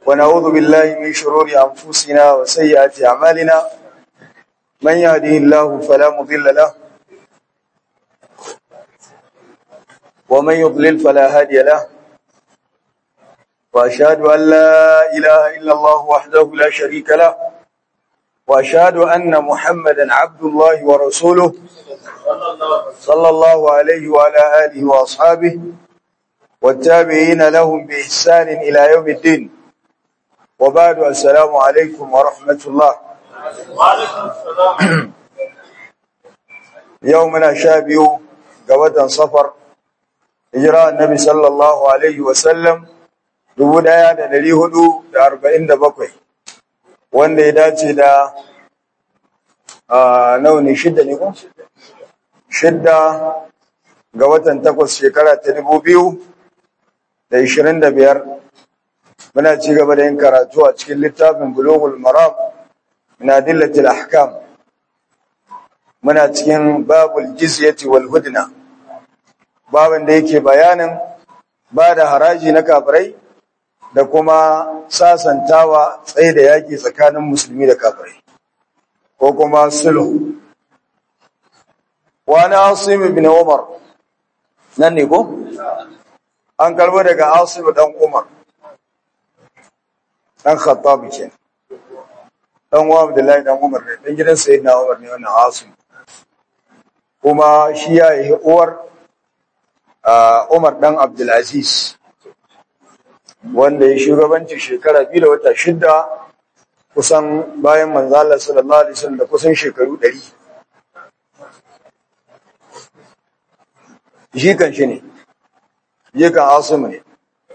ونعوذ بالله من شرور أنفسنا وسيئات أعمالنا من يهده الله فلا مضل له ومن يضلل فلا هادي له وأشهد أن لا إله إلا الله وحده لا شريك له وأشهد أن محمدا عبد الله ورسوله صلى الله عليه وعلى آله وأصحابه والتابعين لهم بإحسان إلى يوم الدين وبعد السلام عليكم ورحمة الله وعليكم السلام يومنا شابيو قوة صفر إجراء النبي صلى الله عليه وسلم dubu ɗaya da ɗari hudu da arba'in da bakwai wanda ya dace da nawa ne shidda ne ko? shidda ga watan takwas shekara ta dubu biyu da ishirin da biyar muna ci gaba da yin karatu a cikin littafin bulughul maram min adillatil ahkam muna cikin babul jizyati wal hudna babin da yake bayanin ba da haraji na kafirai da kuma sasantawa tsaye da yaki tsakanin musulmi da kafirai ko kuma sulhu wani asim ibn umar nan ne ko an karbo daga asim dan umar dan khattab ke dan wa abdullahi dan umar ne dan gidan sayyidina umar ne wannan asim kuma shi ya yi uwar umar dan abdulaziz wanda ya shugabanci shekara biyu da wata shidda kusan bayan manzala sallallahu alaihi wasallam da kusan shekaru ɗari. jikan shi ne jikan asimu ne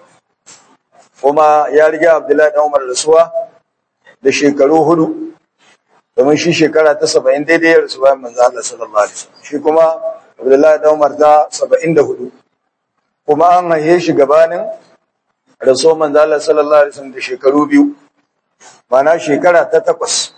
kuma ya riga abdullahi dan umar rasuwa da shekaru hudu domin shi shekara ta saba'in daidai ya rasu bayan manzo Allah sallallahu alaihi wasallam shi kuma abdullahi dan umar ta saba'in da hudu kuma an haife shi gabanin rasuwa manzo Allah sallallahu alaihi wasallam da shekaru biyu mana shekara ta takwas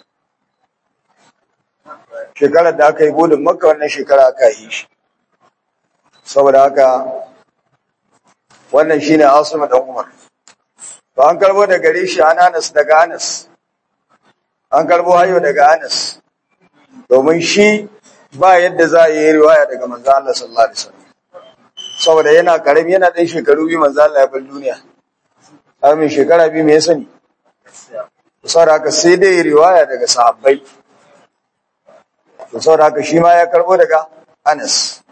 shekarar da aka yi gudun makka wannan shekara aka yi shi saboda haka wannan shine Asim dan Umar to an karbo da gare shi an Anas daga Anas an karbo hayo daga Anas domin shi ba yadda za a yi riwaya daga manzo Allah sallallahu alaihi wasallam saboda yana karami yana dan shekaru biyu manzo Allah ya bar duniya amin shekara biyu me ya sani saboda haka sai dai riwaya daga sahabbai saboda haka shi ma ya karbo daga Anas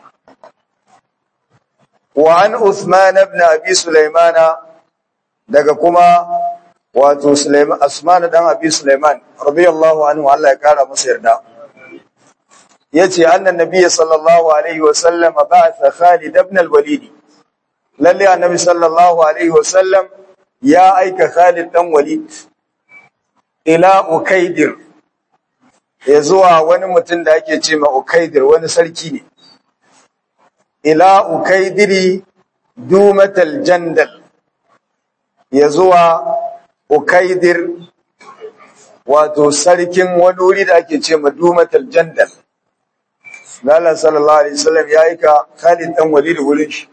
وعن عثمان بن ابي سليمان daga kuma wato Sulaiman Asman dan Abi Sulaiman radiyallahu anhu Allah ya kara masa yarda yace annan nabiy sallallahu alaihi wa sallam ba'atha Khalid ibn al-Walid lalle annabi sallallahu alaihi wa sallam ya aika Khalid dan Walid ila Ukaidir ya zuwa wani mutum da ake ce ma Ukaidir wani sarki ne ila ukaidiri dumatal jandal ya zuwa ukaidir wato sarkin wani wuri da ake ce ma dumatal jandal Allah sallallahu alaihi wasallam ya aika Khalid dan Walid wurin shi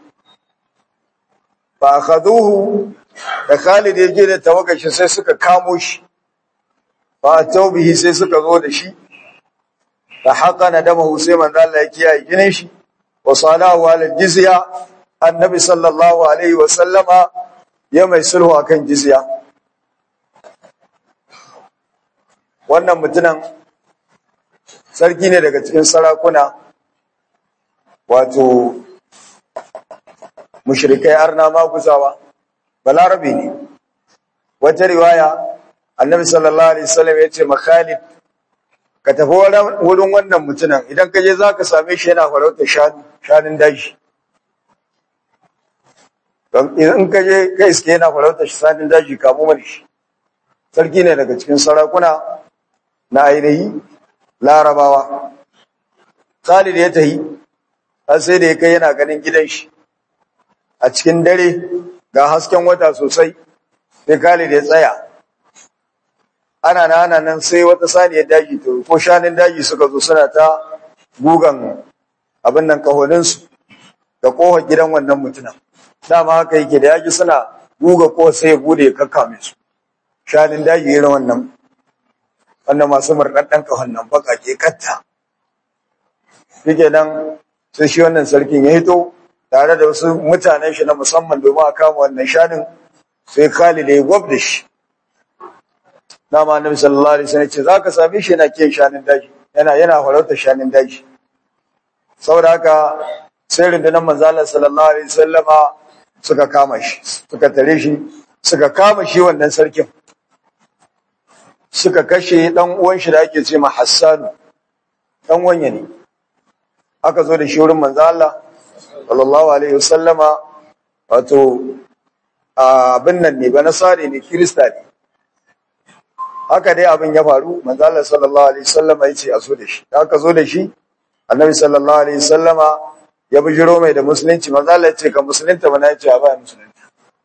fa akhaduhu da Khalid ya je da tawagashi sai suka kamo shi fa tawbihi sai suka zo da shi fa haqana damahu sai manzo Allah ya kiyaye ginin shi وصالاه على الجزية النبي صلى الله عليه وسلم ya mai sulhu akan jizya wannan mutunan sarki ne daga cikin sarakuna wato mushrikai arna maguzawa balarabe ne wata riwaya annabi sallallahu alaihi wasallam ya ce makhalid ka tafi wurin wannan mutunan idan ka je za ka same shi yana farauta shanu shanun daji in ka je ka iske yana farauta shanun daji kamo mani shi sarki ne daga cikin sarakuna na ainihi larabawa khalid ya tahi har sai da ya kai yana ganin gidan shi a cikin dare ga hasken wata sosai sai khalid ya tsaya ana na ana nan sai wata saniyar daji to ko shanun daji suka zo suna ta gugan abin nan kahoninsu da kohon gidan wannan mutumin dama haka yake da yaji suna guga ko sai ya bude ya kakkame su shanin daji irin wannan wannan masu murɗaɗɗen ƙahon nan baka ke katta shike nan sai shi wannan sarkin ya hito tare da wasu mutanen shi na musamman domin a kama wannan shanin sai Khalid ya gwab da shi dama annabi sallallahu alaihi wasallam ce zaka same shi yana kiyan shanin daji yana yana farauta shanin daji saboda haka sai rundunar manzo Allah sallallahu alaihi wasallama suka kama shi suka tare shi suka kama shi wannan sarkin suka kashe dan uwan shi da ake ce ma Hassan dan wanya ne aka zo da shi wurin manzo Allah sallallahu alaihi wasallama wato abin nan ne ba nasare ne kirista ne haka dai abin ya faru manzo Allah sallallahu alaihi wasallama yace a zo da shi da aka zo da shi annabi sallallahu alaihi wasallama ya bijiro mai da musulunci manzo Allah yace ka musulunta bana yace a ba musulunta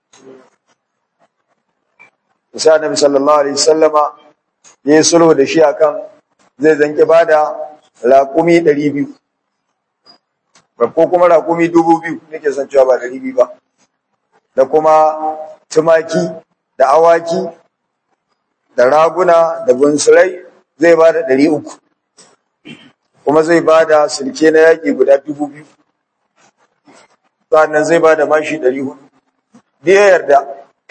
sai annabi sallallahu alaihi wasallama ya yi sulhu da shi akan zai zanki bada raƙumi 200 ko kuma raƙumi 2000 nake son cewa ba 200 ba da kuma tumaki da awaki da raguna da bunsurai zai ba da ɗari uku kuma zai ba da silke na yaƙi guda dubu biyu sannan zai ba da mashi ɗari hudu da ya yarda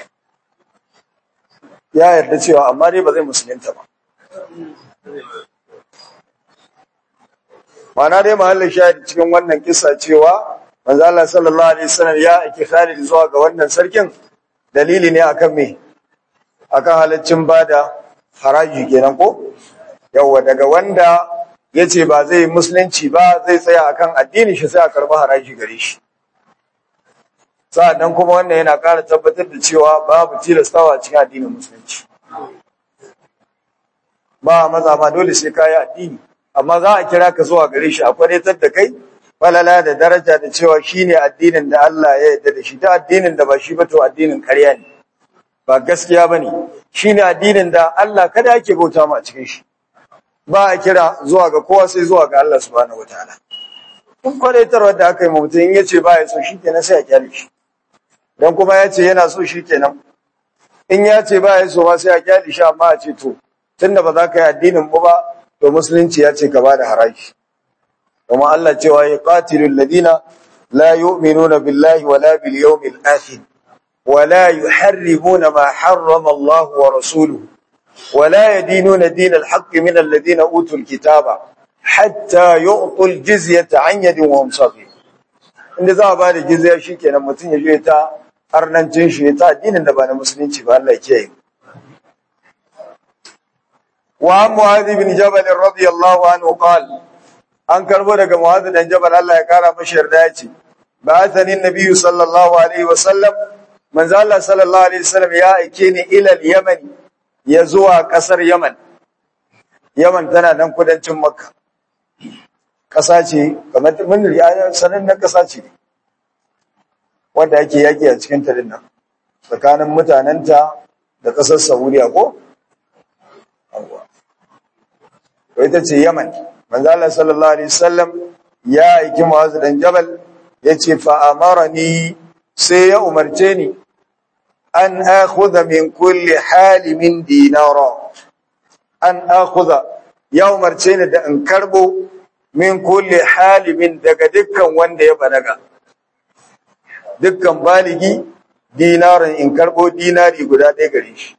ya yarda cewa amma dai ba zai musulunta ba mana dai mahallin shahidi cikin wannan kisa cewa manzo Allah sallallahu alaihi wasallam ya aiki Khalid zuwa ga wannan sarkin dalili ne akan me akan halaccin bada haraji kenan ko yawa daga wanda yace ba zai musulunci ba zai tsaya akan addini shi sai a karba haraji gare shi sa'annan kuma wannan yana ƙara tabbatar da cewa babu tilastawa cikin addinin musulunci ba maza ma dole sai kayi addini amma za a kira ka zuwa gare shi a kwadatar da kai falala da daraja da cewa shine addinin da Allah ya yarda da shi ta addinin da ba shi ba to addinin ƙarya ne ba gaskiya bane shine addinin da Allah kada yake bauta mu a cikin shi ba a kira zuwa ga kowa sai zuwa ga Allah subhanahu wataala kun kwadaitarwar da aka yi mutum in yace ba ya so shikenan sai a kyale shi dan kuma ya ce yana so shikenan in ya ce ba ya so ma sai a kyale shi amma a ce to tunda ba za ka yi addinin mu ba to musulunci ya ce ka ba da haraji kuma Allah cewa ya qatilul ladina la yu'minuna billahi wala bil yawmil akhir ولا يحرمون ما حرم الله ورسوله ولا يدينون دين الحق من الذين أوتوا الكتاب حتى يعطوا الجزية عن يد وهم صغير inda za a ba da jizya shi kenan mutum ya je ta arnancin shi ta addinin da ba na musulunci ba Allah ke yi wa an mu'adhi bin jabal radiyallahu anhu qal an karbo daga mu'adhi dan jabal Allah ya kara mashi yarda ya ce ba'athani an-nabiy sallallahu alaihi wa sallam manzo Allah sallallahu alaihi wasallam ya aike ni ila Yaman ya zuwa kasar Yaman Yaman tana nan kudancin Makka kasa ce kamar mun riya sanan na kasa ce wanda ake yaki a cikin ta dinnan tsakanin mutanenta da kasar Saudiya ko to ita ce Yaman manzo Allah sallallahu alaihi wasallam ya aiki Mu'adh dan Jabal yace fa amarani sai ya umarce ni an akhudha min kulli halimin dinara an akhudha ya umarce ni da in karbo min kulli halimin daga dukkan wanda ya balaga dukkan baligi dinarin in karbo dinari guda ɗaya gare shi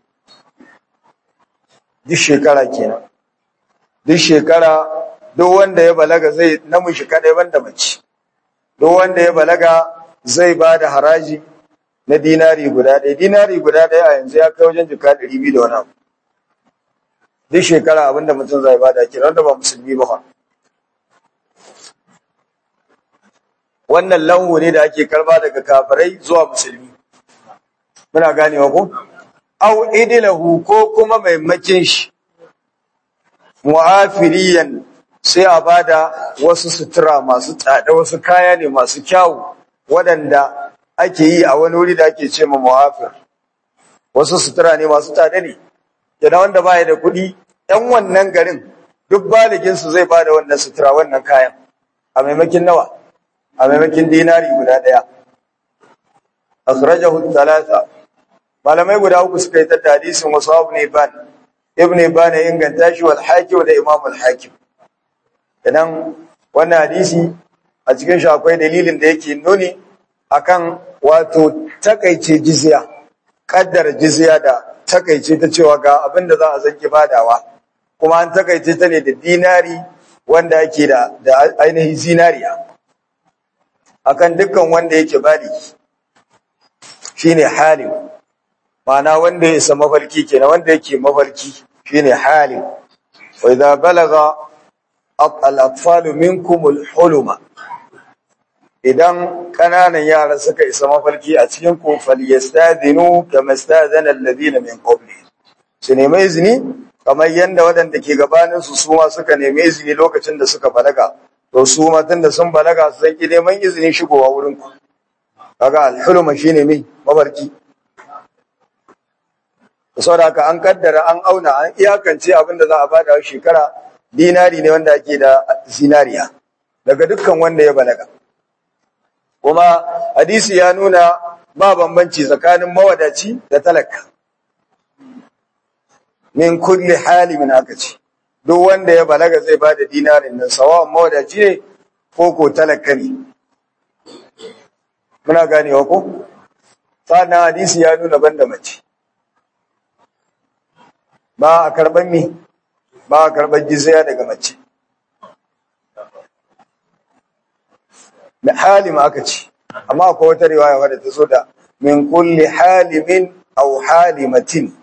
duk shekara kenan duk shekara duk wanda ya balaga zai namiji kadai banda mace duk wanda ya balaga zai ba da haraji na dinari guda ɗaya dinari guda ɗaya a yanzu ya kai wajen jika ɗari biyu da wani abu duk shekara abinda mutum zai ba da kira wanda ba musulmi ba wannan lanwo ne da ake karba daga kafirai zuwa musulmi muna ganewa ko au idilahu ko kuma maimakin shi mu'afiriyan sai a bada wasu sutura masu tsada wasu kaya ne masu kyawu waɗanda ake yi a wani wuri da ake ce ma muhafir wasu sutura ne masu tsada ne yana wanda baya da kuɗi ɗan wannan garin duk baliginsu zai ba da wannan sutura wannan kayan a maimakin nawa a maimakin dinari guda ɗaya akhrajahu thalatha malamai guda uku suka yi ta hadisin wasu ibn Ibn ibn Ibn ya inganta shi wal hakim da Imam al hakim idan wannan hadisi a cikin shi akwai dalilin da yake nuni akan wato takaice jizya kaddar jizya da takaice ta cewa ga abin da za a zanki badawa kuma an takaice ta ne da dinari wanda yake da da ainihin zinariya akan dukkan wanda yake baliki shine halim ma'ana wanda ya isa mafarki kenan wanda yake mafarki shine halim wa idza balaga al-atfalu minkum al-huluma idan kananan yara suka isa mafarki a cikin ku falyastadinu kama stadana alladhina min qabli su nemi izini kamar yanda waɗanda ke gabanin su suma suka nemi izini lokacin da suka balaga to su ma tunda sun balaga su san ki neman izini shigowa wurin ku kaga al-huluma shine mai mafarki saboda haka an kaddara an auna an iyakance abin da za a bada shekara dinari ne wanda ake da zinariya daga dukkan wanda ya balaga kuma hadisi ya nuna ba bambanci tsakanin mawadaci da talaka min kulli hali min aka ce duk wanda ya balaga zai ba da dinarin nan sawa mawadaci ne ko ko talaka ne muna ganewa ko sannan hadisi ya nuna banda mace ba a karban mi ba a karban jizya daga mace da halim aka ce amma akwai wata riwaya wadda ta zo da min kulli halimin aw halimatin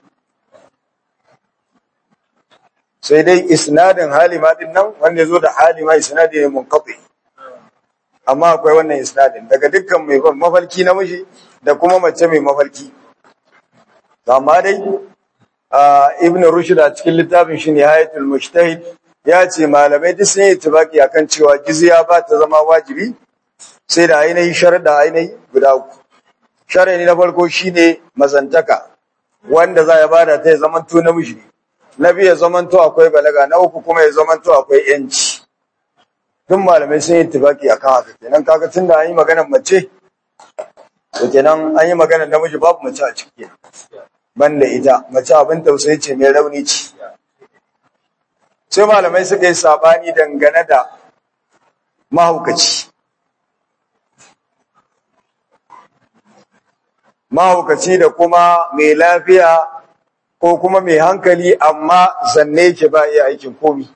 sai dai isnadin halima din nan wanda zo da halima isnadi ne munqati amma akwai wannan isnadin daga dukkan mai mafalki namiji da kuma mace mai mafalki amma dai ibn rushd a cikin littafin shi nihayatul mujtahid ya ce malamai duk sun yi tibaki akan cewa jizya ba ta zama wajibi sai da ainihin sharuɗa ainihi guda uku sharaɗi na farko shine mazantaka wanda za ya bada ta ya zamanto namiji ne na biyu ya zamanto akwai balaga na uku kuma ya zamanto akwai yanci duk malamai sun yi tibaki akan haka kenan kaga tunda an yi maganar mace to kenan an yi maganar namiji babu mace a ciki banda ita mace abin tausayi ce mai rauni ce sai malamai suka yi sabani dangane da mahaukaci mahaukaci da kuma mai lafiya ko kuma mai hankali amma zanne ke ba iya aikin komi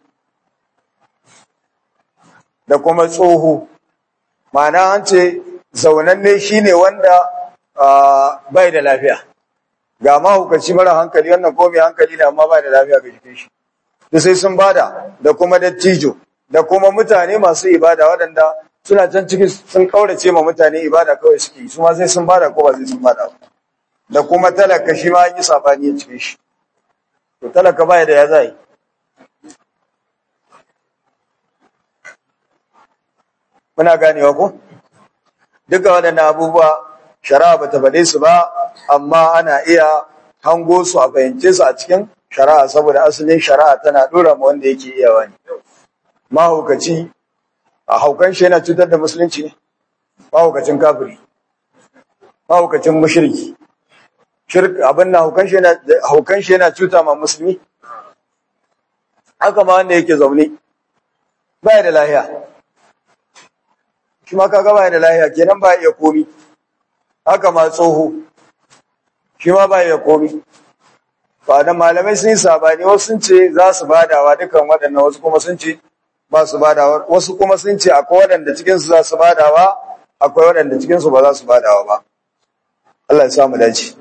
da kuma tsoho ma'ana an ce zaunanne shine wanda bai da lafiya ga mahaukaci mara hankali wannan ko mai hankali ne amma bai da lafiya ga jikin shi da sai sun bada da kuma dattijo da kuma mutane masu ibada waɗanda suna can cikin sun kaurace ma mutane ibada kawai suke su ma sai sun bada ko ba sai sun bada da kuma talaka shi ma yi sabani a cikin shi to talaka baya da ya zai muna ganewa ko duka waɗannan abubuwa shari'a bata faɗe su ba amma ana iya hango su a fahimce su a cikin shari'a saboda asalin shari'a tana ɗora ma wanda yake iyawa ne mahaukaci a haukan shi yana cutar da musulunci ne mahaukacin kafiri mahaukacin mushriki shirk abin na haukan shi yana haukan shi yana cuta ma musulmi haka ma wanda yake zaune baya da lahiya shi ma kaga baya da lahiya kenan ba iya komi haka ma tsoho shi ma ba iya komi ba da malamai sun yi sabani wasu sun ce za su badawa dukan waɗannan wasu kuma sun ce ba su badawa wasu kuma sun ce akwai waɗanda cikinsu za su badawa akwai waɗanda cikinsu ba za su badawa ba Allah ya samu dace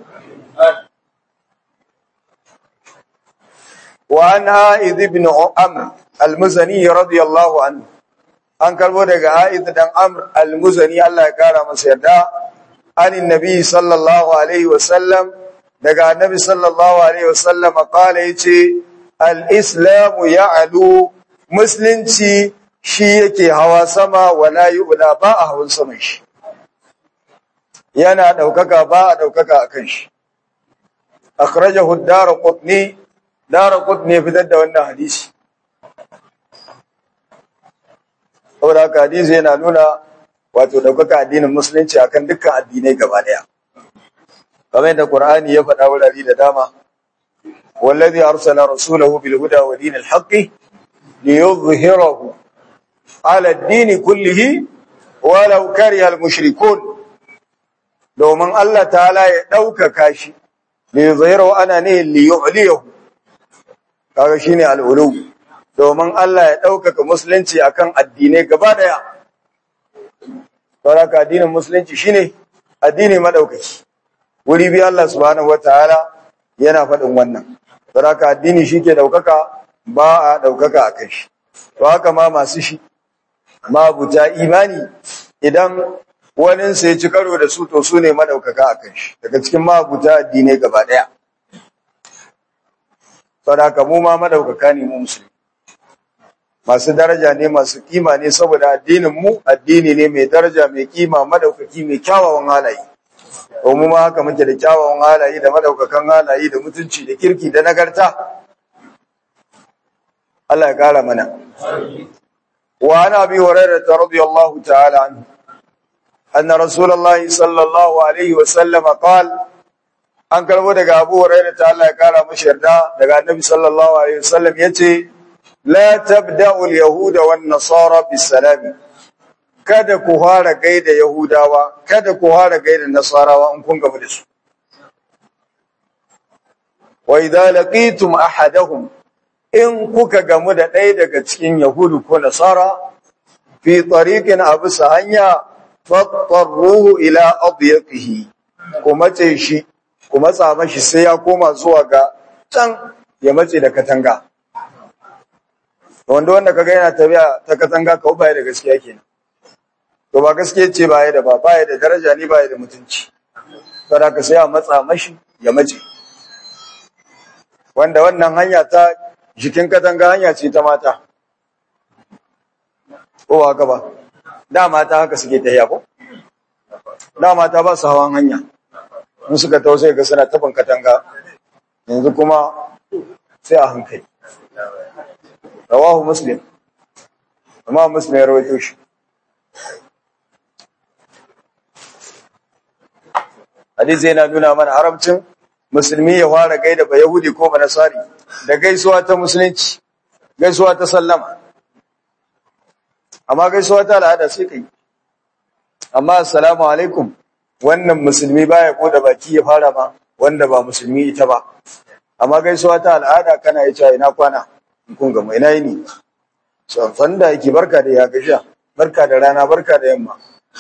wa an ha'id ibn amr al-muzani radiyallahu anhu an karbo daga ha'id dan amr al-muzani Allah ya kara masa yarda anin nabi sallallahu alaihi wa sallam daga annabi sallallahu alaihi wa sallam qala yace al-islamu ya'lu musulunci shi yake hawa sama wala yu'la ba a hawan saman shi yana daukaka ba a daukaka akan shi akhrajahu ad-darqutni darqutni fitar da wannan hadisi saboda haka hadisi yana nuna wato daukaka addinin musulunci akan dukkan addinai gaba daya kamar yadda Qur'ani ya faɗa wurare da dama wallazi arsala rasulahu bil huda wa dinil haqqi liyuzhirahu ala ad-din kullihi walau kariha al-mushrikun domin Allah ta'ala ya ɗaukaka shi liyuzhirahu ana ne liyu'liyahu kaga shine al-ulu domin Allah ya ɗaukaka musulunci akan addinai gaba daya saboda addinin musulunci shine addini madaukaki wuri bi Allah subhanahu wataala yana faɗin wannan saboda addini shike daukaka ba a daukaka akan shi to haka ma masu shi mabuta imani idan wani sai ci karo da su to su ne madaukaka akan shi daga cikin mabuta addinai gaba daya saboda mu ma madaukaka ne mu musulmi masu daraja ne masu kima ne saboda addinin mu addini ne mai daraja mai kima madaukaki mai kyawawan halaye to mu ma haka muke da kyawawan halaye da madaukakan halaye da mutunci da kirki da nagarta Allah ya kara mana wa ana bi hurairah radiyallahu ta'ala anhu anna rasulullahi sallallahu alaihi wa sallam qala an karbo daga Abu Hurairah ta Allah ya kara mashi yarda daga Annabi sallallahu alaihi wasallam yace la tabda'u al-yahuda wan nasara bis-salam kada ku fara gaida yahudawa kada ku fara gaida nasarawa in kun gaba da su wa idza laqitum ahadahum in kuka gamu da ɗaya daga cikin yahudu ko nasara fi tariqin abu hanya fattaruhu ila adyaqihi ku mace shi ku matsa mashi sai ya koma zuwa ga can ya matse da katanga wanda wanda kaga yana tafiya ta katanga kawai baya da gaskiya kenan to ba gaskiya ce baya da ba baya da daraja ne baya da mutunci saboda ka sai a matsa mashi ya mace wanda wannan hanya ta jikin katanga hanya ce ta mata ko haka ba da mata haka suke tafiya ko da mata ba su hawan hanya in suka tausaya ga suna tafin katanga yanzu kuma sai a hankali rawahu muslim amma muslim ya rawaito shi hadisi yana nuna mana haramcin musulmi ya fara gaida ba yahudi ko ba nasari da gaisuwa ta musulunci gaisuwa ta sallama amma gaisuwa ta al'ada sai kai amma assalamu alaikum wannan musulmi baya ko da baki ya fara ma wanda ba musulmi ita ba amma gaisuwa ta al'ada kana yi cewa ina kwana kun ga mai nayi ne san da yake barka da ya gasha barka da rana barka da yamma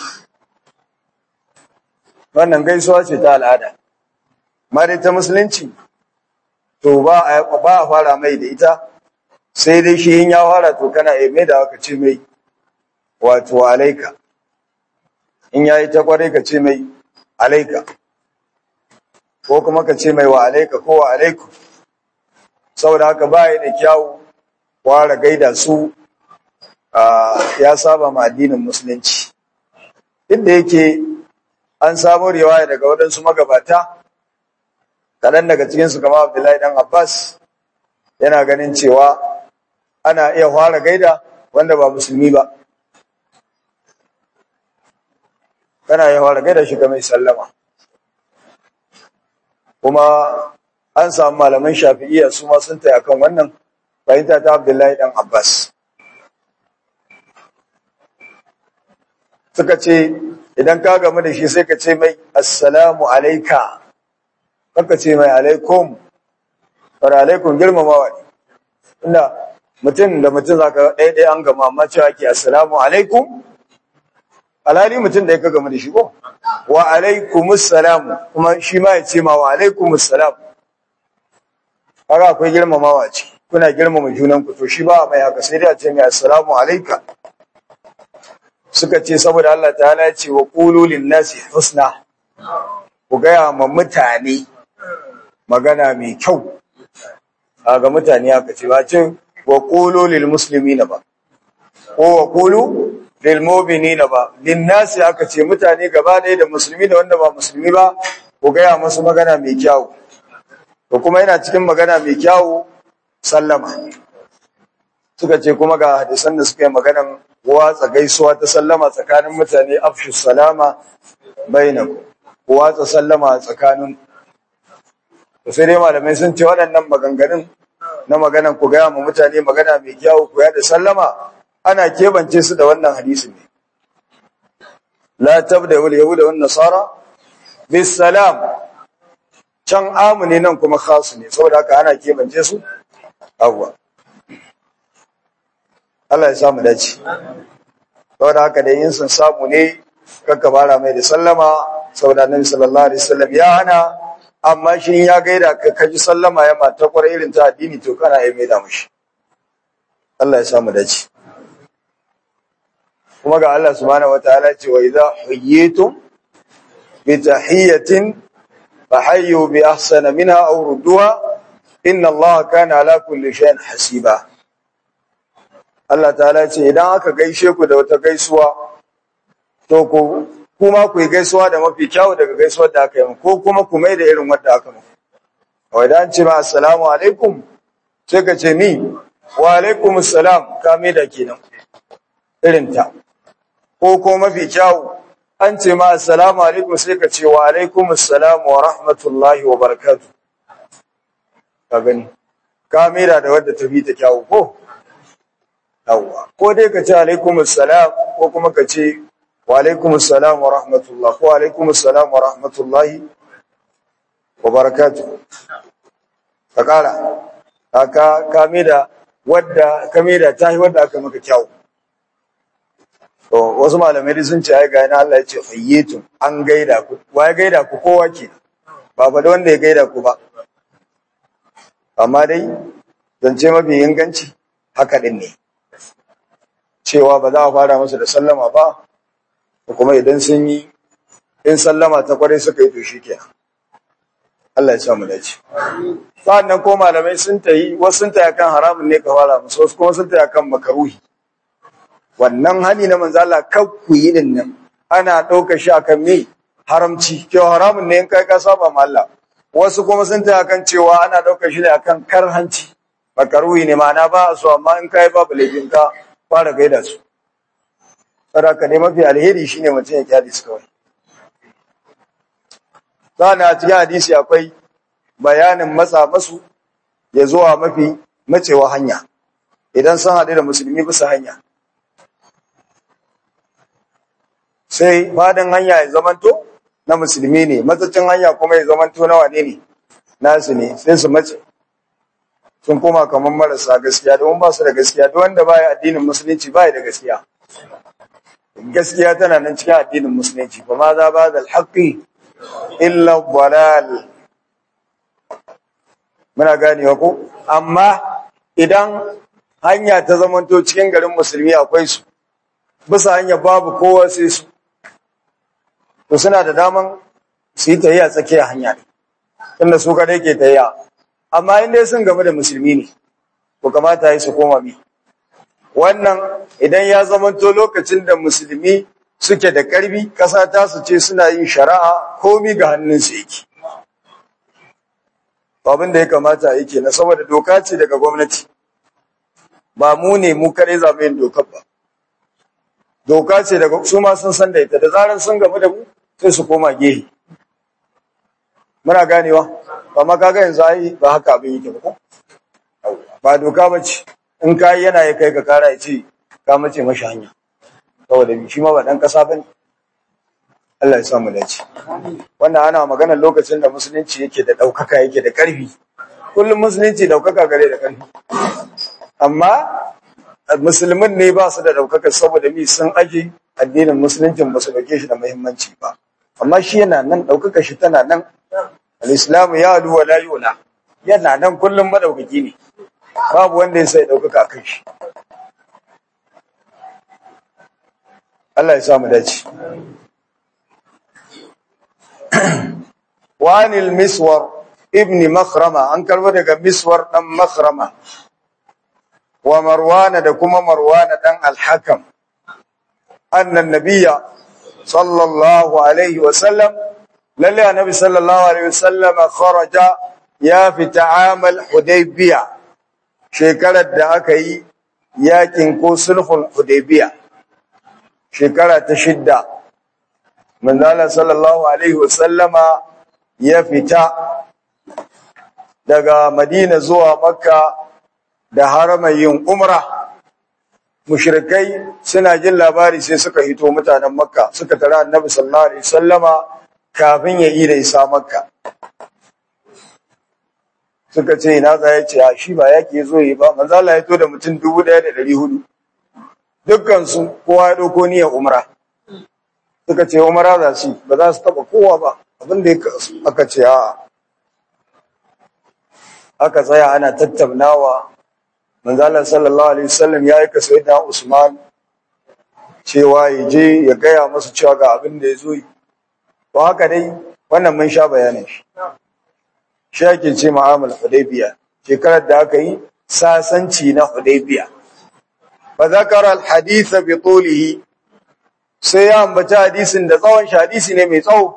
wannan gaisuwa ce ta al'ada amma dai ta musulunci to ba a ba a fara mai da ita sai dai shi in ya fara to kana yi mai da aka ce mai wato alaika in yayi ta kwarai ka ce mai alaika ko kuma ka ce mai wa alaika ko wa alaiku saboda haka baya da kyawu ware gaida su ya saba ma addinin musulunci duk da yake an samu riwaya daga waɗansu magabata kaɗan daga cikinsu kama abdullahi dan abbas yana ganin cewa ana iya fara gaida wanda ba musulmi ba kana iya fara gaida shi mai sallama kuma an samu malaman shafi'iyya su ma sun taya kan wannan fahimta ta abdullahi dan abbas suka ce idan ka gamu da shi sai ka ce mai assalamu alaika ka ce mai alaikum fara alaikum girmamawa ne inda mutum da mutum za ka ɗaya ɗaya an gama amma cewa ke assalamu alaikum alhali mutum da ya ka gamu da shi ko wa alaikumus salam kuma shi ma ya ce ma wa alaikumus salam kaga akwai girmamawa ce kuna girmama junan ku to shi ba mai haka sai dai a ce mai assalamu alayka suka ce saboda Allah ta'ala ya ce wa qulu lin nasi husna ku gaya ma mutane magana mai kyau ga mutane aka ce ba ce wa qulu lil muslimina ba ko wa qulu lil mu'minina ba lin nasi aka ce mutane gaba ɗaya da musulmi da wanda ba musulmi ba ku gaya masu magana mai kyau to kuma yana cikin magana mai kyawu sallama suka ce kuma ga hadisan da suka yi maganan watsa gaisuwa ta sallama tsakanin mutane afshu salama bainaku ku watsa sallama a tsakanin to sai dai malamai sun ce waɗannan maganganun na maganan ku gaya ma mutane magana mai kyawu ku da sallama ana kebance su da wannan hadisin ne la tabda wal yahuda wan nasara bis salam can amu ne nan kuma khasu ne saboda haka ana kebance su awwa Allah ya samu dace saboda haka da yin sun samu ne kakka fara mai da sallama saboda annabi sallallahu alaihi wasallam ya hana amma shi ya gaida ka kaji sallama ya mata kwarai irin ta addini to kana yi mai da mushi Allah ya samu dace kuma ga Allah subhanahu wataala ce wa idza huyyitum bi tahiyatin fahayyu bi ahsana minha aw rudduha inna Allah kana ala kulli shay'in hasiba Allah ta'ala ce idan aka gaishe ku da wata gaisuwa to ku kuma ku yi gaisuwa da mafi kyawu daga gaisuwar da aka yi ko kuma ku mai da irin wadda aka muku wa idan ce ma assalamu alaikum sai ka ce ni wa alaikum assalam ka mai da kenan irin ta ko ko mafi kyawu an ce ma assalamu alaikum sai ka ce wa alaikum assalam wa rahmatullahi wa barakatuh ka gani ka mai da wadda ta fi ta kyawu ko yawwa ko dai ka ce alaikum assalam ko kuma ka ce wa alaikum assalam wa rahmatullah ko alaikum assalam wa rahmatullahi wa barakatuh ka kara ka kame da wadda kame da tahi wadda aka maka kyau to wasu malamai sun ce ai ga ina Allah ya ce fayyitun an gaida ku wa ya gaida ku kowa ke ba fa da wanda ya gaida ku ba amma dai zance mafi inganci haka din ne cewa ba za a fara masa da sallama ba kuma idan sun yi in sallama ta kwarai suka yi to shi kenan Allah ya sa mu dace sannan ko malamai sun tayi wasu sun tayi kan haramun ne ka fara musu wasu kuma sun tayi kan makaruhi wannan hani na manzo Allah kar ku yi din nan ana ɗaukar shi akan me haramci cewa haramun ne in kai ka saba ma Allah wasu kuma sun tayi kan cewa ana ɗaukar shi ne akan karhanci makaruhi ne ma'ana ba su amma in kai babu laifin ka fara gaida su saraka ne mafi alheri shine mutum ya kyale su kawai sana a cikin hadisi akwai bayanin matsa masu ya zuwa mafi macewa hanya idan sun haɗu da musulmi bisa hanya sai fadin hanya ya zamanto na musulmi ne matsacin hanya kuma ya zamanto na wane ne nasu ne sai su mace sun koma kamar marasa gaskiya domin ba su da gaskiya duk wanda baya addinin musulunci baya da gaskiya gaskiya tana nan cikin addinin musulunci ba ma za ba da alhaƙi illa dalal muna ganewa ko amma idan hanya ta zamanto cikin garin musulmi akwai su bisa hanya babu kowa sai su to suna da daman su yi tahiya tsakiyar hanya ne tunda su kadai ke tahiya amma in dai sun game da musulmi ne ko kamata yi su koma mi wannan idan ya zamanto lokacin da musulmi suke da ƙarfi ƙasa ta su ce suna yin shari'a komi ga hannunsu yake abin da ya kamata yi kenan saboda doka ce daga gwamnati ba mu ne mu kare za mu yin dokar ba doka ce daga su ma sun san da ita da zarar sun gamu da mu sai su koma gehe muna ganewa ba ma kaga yanzu ai ba haka abin yake ba ko ba doka ba ce in ka yana ya kai ka kara ya ce ka mace mashi hanya saboda shi ma ba dan kasa bane Allah ya samu dace wannan ana maganar lokacin da musulunci yake da daukaka yake da karfi kullum musulunci daukaka gare da karfi amma musulmin ne ba su da daukaka saboda mi sun aje addinin musuluncin ba su dauke shi da muhimmanci ba amma shi yana nan daukaka shi tana nan al-islamu ya lu wa la yula yana nan kullum madaukaki ne babu wanda ya sai daukaka kan shi Allah ya samu dace وعن المسور ابن مخرمة an karbo daga miswar dan makhrama wa marwana da kuma marwana dan al-hakam annan nabiyya sallallahu alaihi wa sallam lalle annabi sallallahu alaihi wa sallam kharaja ya fita amal hudaybiya shekarar da aka yi yakin ko sulhul hudaybiya shekara ta shidda manzala sallallahu alaihi wasallama ya fita daga madina zuwa makka da haramar yin umra mushrikai suna jin labari sai suka hito mutanen makka suka tara annabi sallallahu alaihi wasallama kafin ya yi da isa makka suka ce ina za ya ce a shi ba yake zo yi ba manzo Allah ya to da mutum 1400 dukkan su kowa ya dauko niyyar umra suka ce umra za su ba za su taba kowa ba abin da aka ce a aka tsaya ana tattaunawa manzo Allah sallallahu alaihi wasallam ya aika sayyidina Usman cewa ya je ya gaya masa cewa ga abin da ya zo yi to haka dai wannan mun sha bayanin shi shi ake ce ma'amal hudaybiya shekarar da aka yi sasanci na hudaybiya fa zakara al hadith bi tulihi sai ya ambaci hadisin da tsawon shi hadisi ne mai tsawo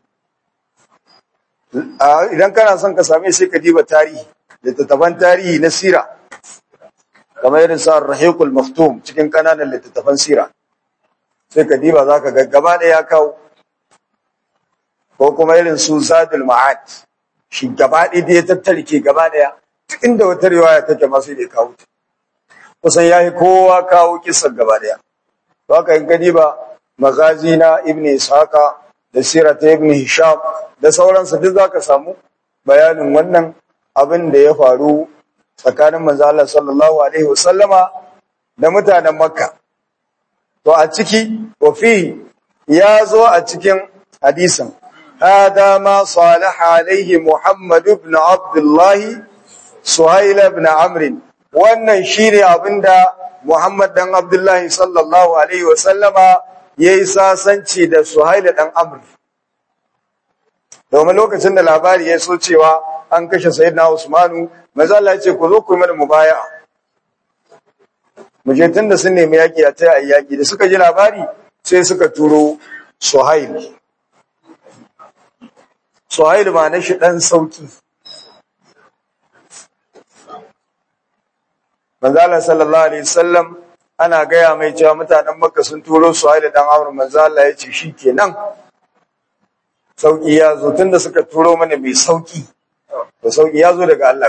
idan kana son ka same sai ka diba tarihi littattafan tarihi na sira kamar irin sa rahiqul maftum cikin kananan littattafan sira sai ka diba zaka ga gaba da ya kawo ko kuma irin su zadul ma'ad shi gaba ɗaya da ya tattarke gaba ɗaya duk inda wata riwaya take masu da kawo ta kusan yayi kowa kawo kisan gaba ɗaya to haka in ka diba magazi na ibn ishaqa da sirata ibn hisham da sauransu duk zaka samu bayanin wannan abin da ya faru tsakanin manzo Allah sallallahu alaihi wasallama da mutanen Makka to a ciki wa fi ya zo a cikin hadisin hada ma salaha alaihi Muhammad ibn Abdullah Suhail ibn Amr wannan shine abinda Muhammad dan Abdullah sallallahu alaihi wasallama yayi sasanci da Suhail dan Amr domin lokacin da labari ya so cewa an kashe sayyidina Usmanu manzo Allah ya ce ku zo ku yi mana mubaya'a mu je tunda sun nemi yaki a tayi ayyaki da suka ji labari sai suka turo Suhail Suhail ma na shi dan sauki manzo Allah sallallahu alaihi wasallam ana gaya mai cewa mutanen Makka sun turo Suhail dan Amr manzo Allah ya ce shikenan sauki ya zo tunda suka turo mana mai sauki to sauki ya zo daga Allah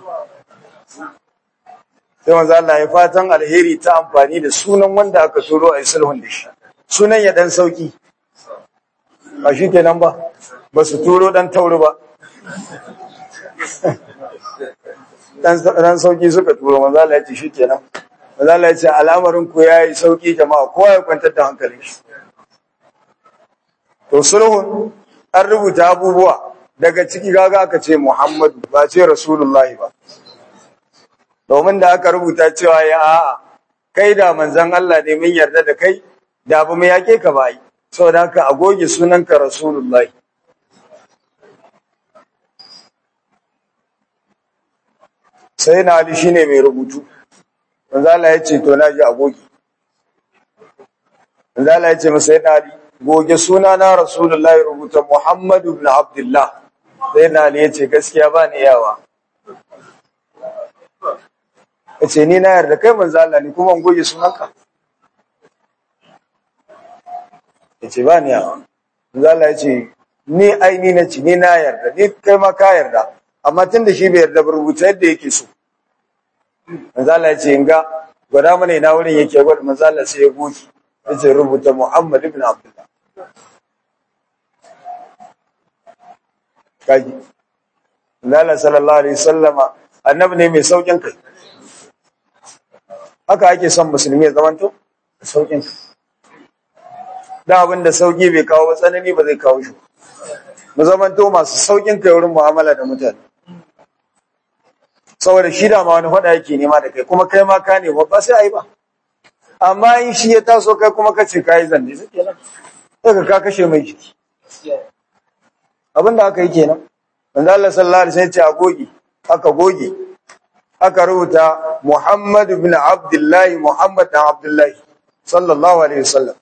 sai manzo Allah ya fatan alheri ta amfani da sunan wanda aka turo a sulhun da shi sunan ya dan sauki ba shi kenan ba ba su turo dan tauri ba dan dan sauki suka turo manzo Allah ya ce shi kenan manzo Allah ya ce al'amarin ku yayi sauki jama'a kowa ya kwantar da hankalin shi to sulhun an rubuta abubuwa daga ciki gaga aka ce Muhammadu ba ce Rasulullahi ba domin da aka rubuta cewa ya a'a kai da manzon Allah ne mun yarda da kai da ba mu yake ka bai saboda haka a goge sunanka Rasulullahi sai na Ali shine mai rubutu manzo Allah ya ce to na ji a goge manzo Allah ya ce masa sai na Ali goge suna na Rasulullahi rubuta Muhammadu ibn Abdullah sai na Ali ya ce gaskiya ba ni yawa ya ce ni na yarda kai manzo Allah ne kuma goge sunanka ya ce ba ni yawa manzo Allah ya ce ni aini na ci ni na yarda ni kai ma ka yarda amma tun da shi bai yarda ba rubuta yadda yake so manzo Allah ya ce in ga gwada mana ina wurin yake gwada manzo Allah sai ya goge ya ce rubuta Muhammad ibn Abdullah kaji Allah sallallahu alaihi wasallama annabi ne mai saukin kai haka ake son musulmi ya zamanto saukin kai da abin da sauki bai kawo tsanani ba zai kawo shi mu zamanto masu saukin kai wurin mu'amala da mutane saboda shi da ma wani faɗa yake nema da kai kuma kai ma ka ne ba sai ai ba amma in shi ya taso kai kuma ka ce kai zanne sai kenan sai ka kashe mai jiki abin da aka yi kenan manzo Allah sallallahu alaihi wasallam ya ce a goge aka goge aka rubuta Muhammad ibn Abdullah Muhammad ibn Abdullah sallallahu alaihi wasallam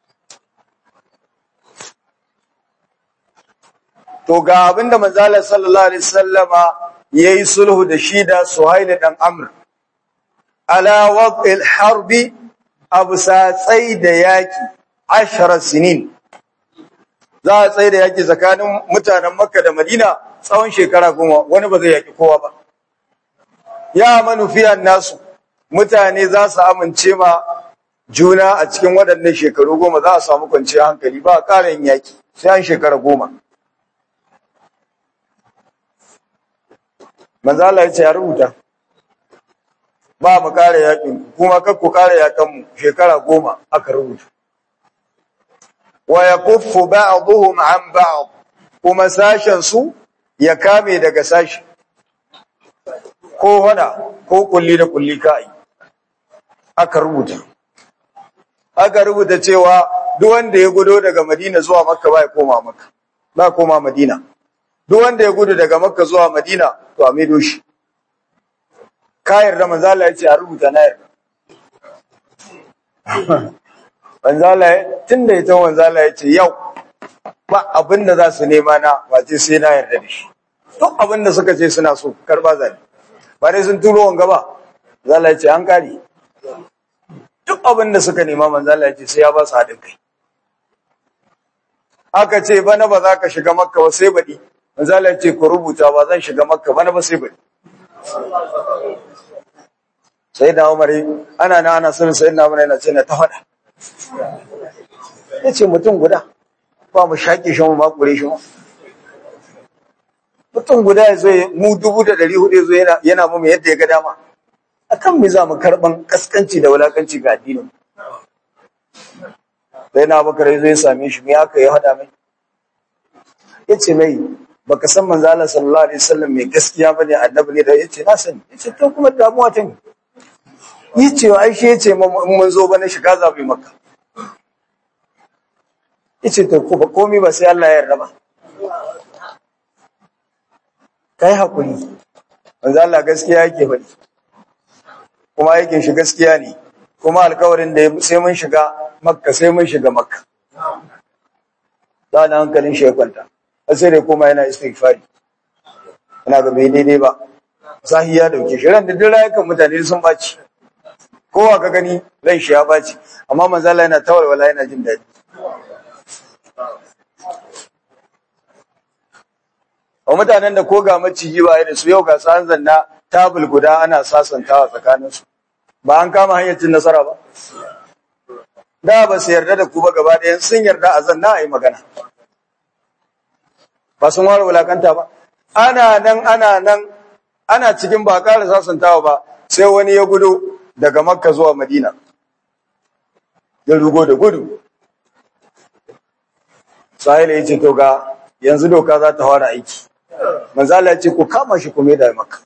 to ga abinda manzo Allah sallallahu alaihi wasallama yayi sulhu da shi da Suhail dan Amr ala waqil harbi abu satsai da yaki ashara sinin za a tsaye da yaki tsakanin mutanen makka da madina tsawon shekara goma wani ba zai yaki kowa ba ya manufiyan nasu mutane za su amince ma juna a cikin waɗannan shekaru goma za a samu kwanciyar hankali ba a ƙara yin yaki sai an shekara goma manzo Allah ya ce ya rubuta ba mu ƙara yakin kuma kar ku ƙara yakan mu shekara goma aka rubuta wa yakuffu ba'dhum an ba'd kuma sashen su ya kame daga sashi ko hada ko kulli da kulli kai aka rubuta aka rubuta cewa duk wanda ya gudo daga Madina zuwa Makka ba ya koma Makka ba koma Madina duk wanda ya gudu daga Makka zuwa Madina to a maido shi ka yarda manzo Allah ya ce a rubuta na yarda manzo Allah tunda ita manzo Allah ya ce yau ba abin da za su nema na wace sai na yarda da shi duk abin da suka ce suna so karba zani ba dai sun turo wanga ba manzo Allah ya ce an kare duk abin da suka nema manzo Allah ya ce sai ya ba su haɗin kai aka ce bana ba za ka shiga makka ba sai baɗi manzo Allah ya ce ku rubuta ba zan shiga makka bana ba sai baɗi sai da Umar ana na ana sun sai na yana ce na ta faɗa yace mutum guda ba mu shaƙe shi mu makure shi mutum guda ya zo mu dubu da ɗari hudu ya zo yana yana mu yadda ya ga dama akan me za mu karɓan kaskanci da wulakanci ga addinin sai na bakar ya zo ya same shi me aka yi haɗa mai yace mai baka san manzo Allah sallallahu alaihi wasallam mai gaskiya bane annabi ne da yace na sani yace to kuma damuwa ta ne yace ai shi yace mun zo bane shiga zabi makka yace to ko ba komai ba sai Allah ya yarda ba kai hakuri manzo Allah gaskiya yake faɗi kuma aikin shi gaskiya ne kuma alkawarin da sai mun shiga makka sai mun shiga makka da hankalin shi ya kwanta sai dai kuma yana istighfari ina ga bai daidai ba sahi ya dauke shi ran da duk rayukan mutane sun baci kowa ka gani ran shi ya baci amma manzo Allah yana tawalwala yana jin daɗi wa mutanen da ko ga maciji ba da su yau ga san zanna tabul guda ana sasantawa tsakanin su ba an kama hanyar cin nasara ba da ba su yarda da ku ba gaba ɗayan sun yarda a zanna a yi magana ba sun ware wulakanta ba ana nan ana nan ana cikin ba ƙara sasantawa ba sai wani ya gudu daga makka zuwa madina ya rugo da gudu sahila ya ce to ga yanzu doka za ta fara aiki manzala ya ce ku kama shi kuma da makka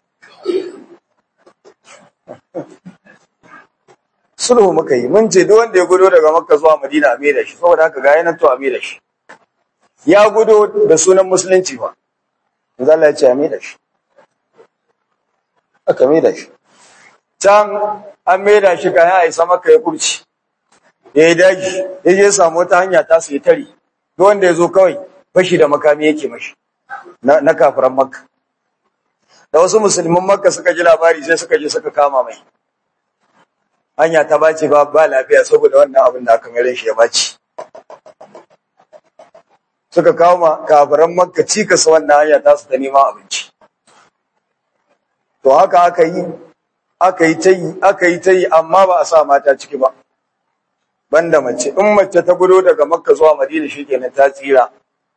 sulhu muka yi mun ce duk wanda ya gudu daga makka zuwa madina a mai da shi saboda haka ga yanan to a mai da shi ya gudo da sunan musulunci ba yanzu Allah ya ce a da shi aka da shi can an da shi kayan a isa maka ya kurci ya yi daji ya je samu wata hanya ta su yi tari duk wanda ya zo kawai fashi da makami yake mashi na kafiran makka da wasu musulmin makka suka ji labari sai suka je suka kama mai hanya ta bace ba ba lafiya saboda wannan abin da aka mere shi ya bace suka kawo ma kafiran makka cikas wannan hanya ta su ta neman abinci to haka aka yi aka yi ta yi aka yi ta yi amma ba a sa mata ciki ba banda mace in mace ta gudo daga makka zuwa madina shikenan ta tsira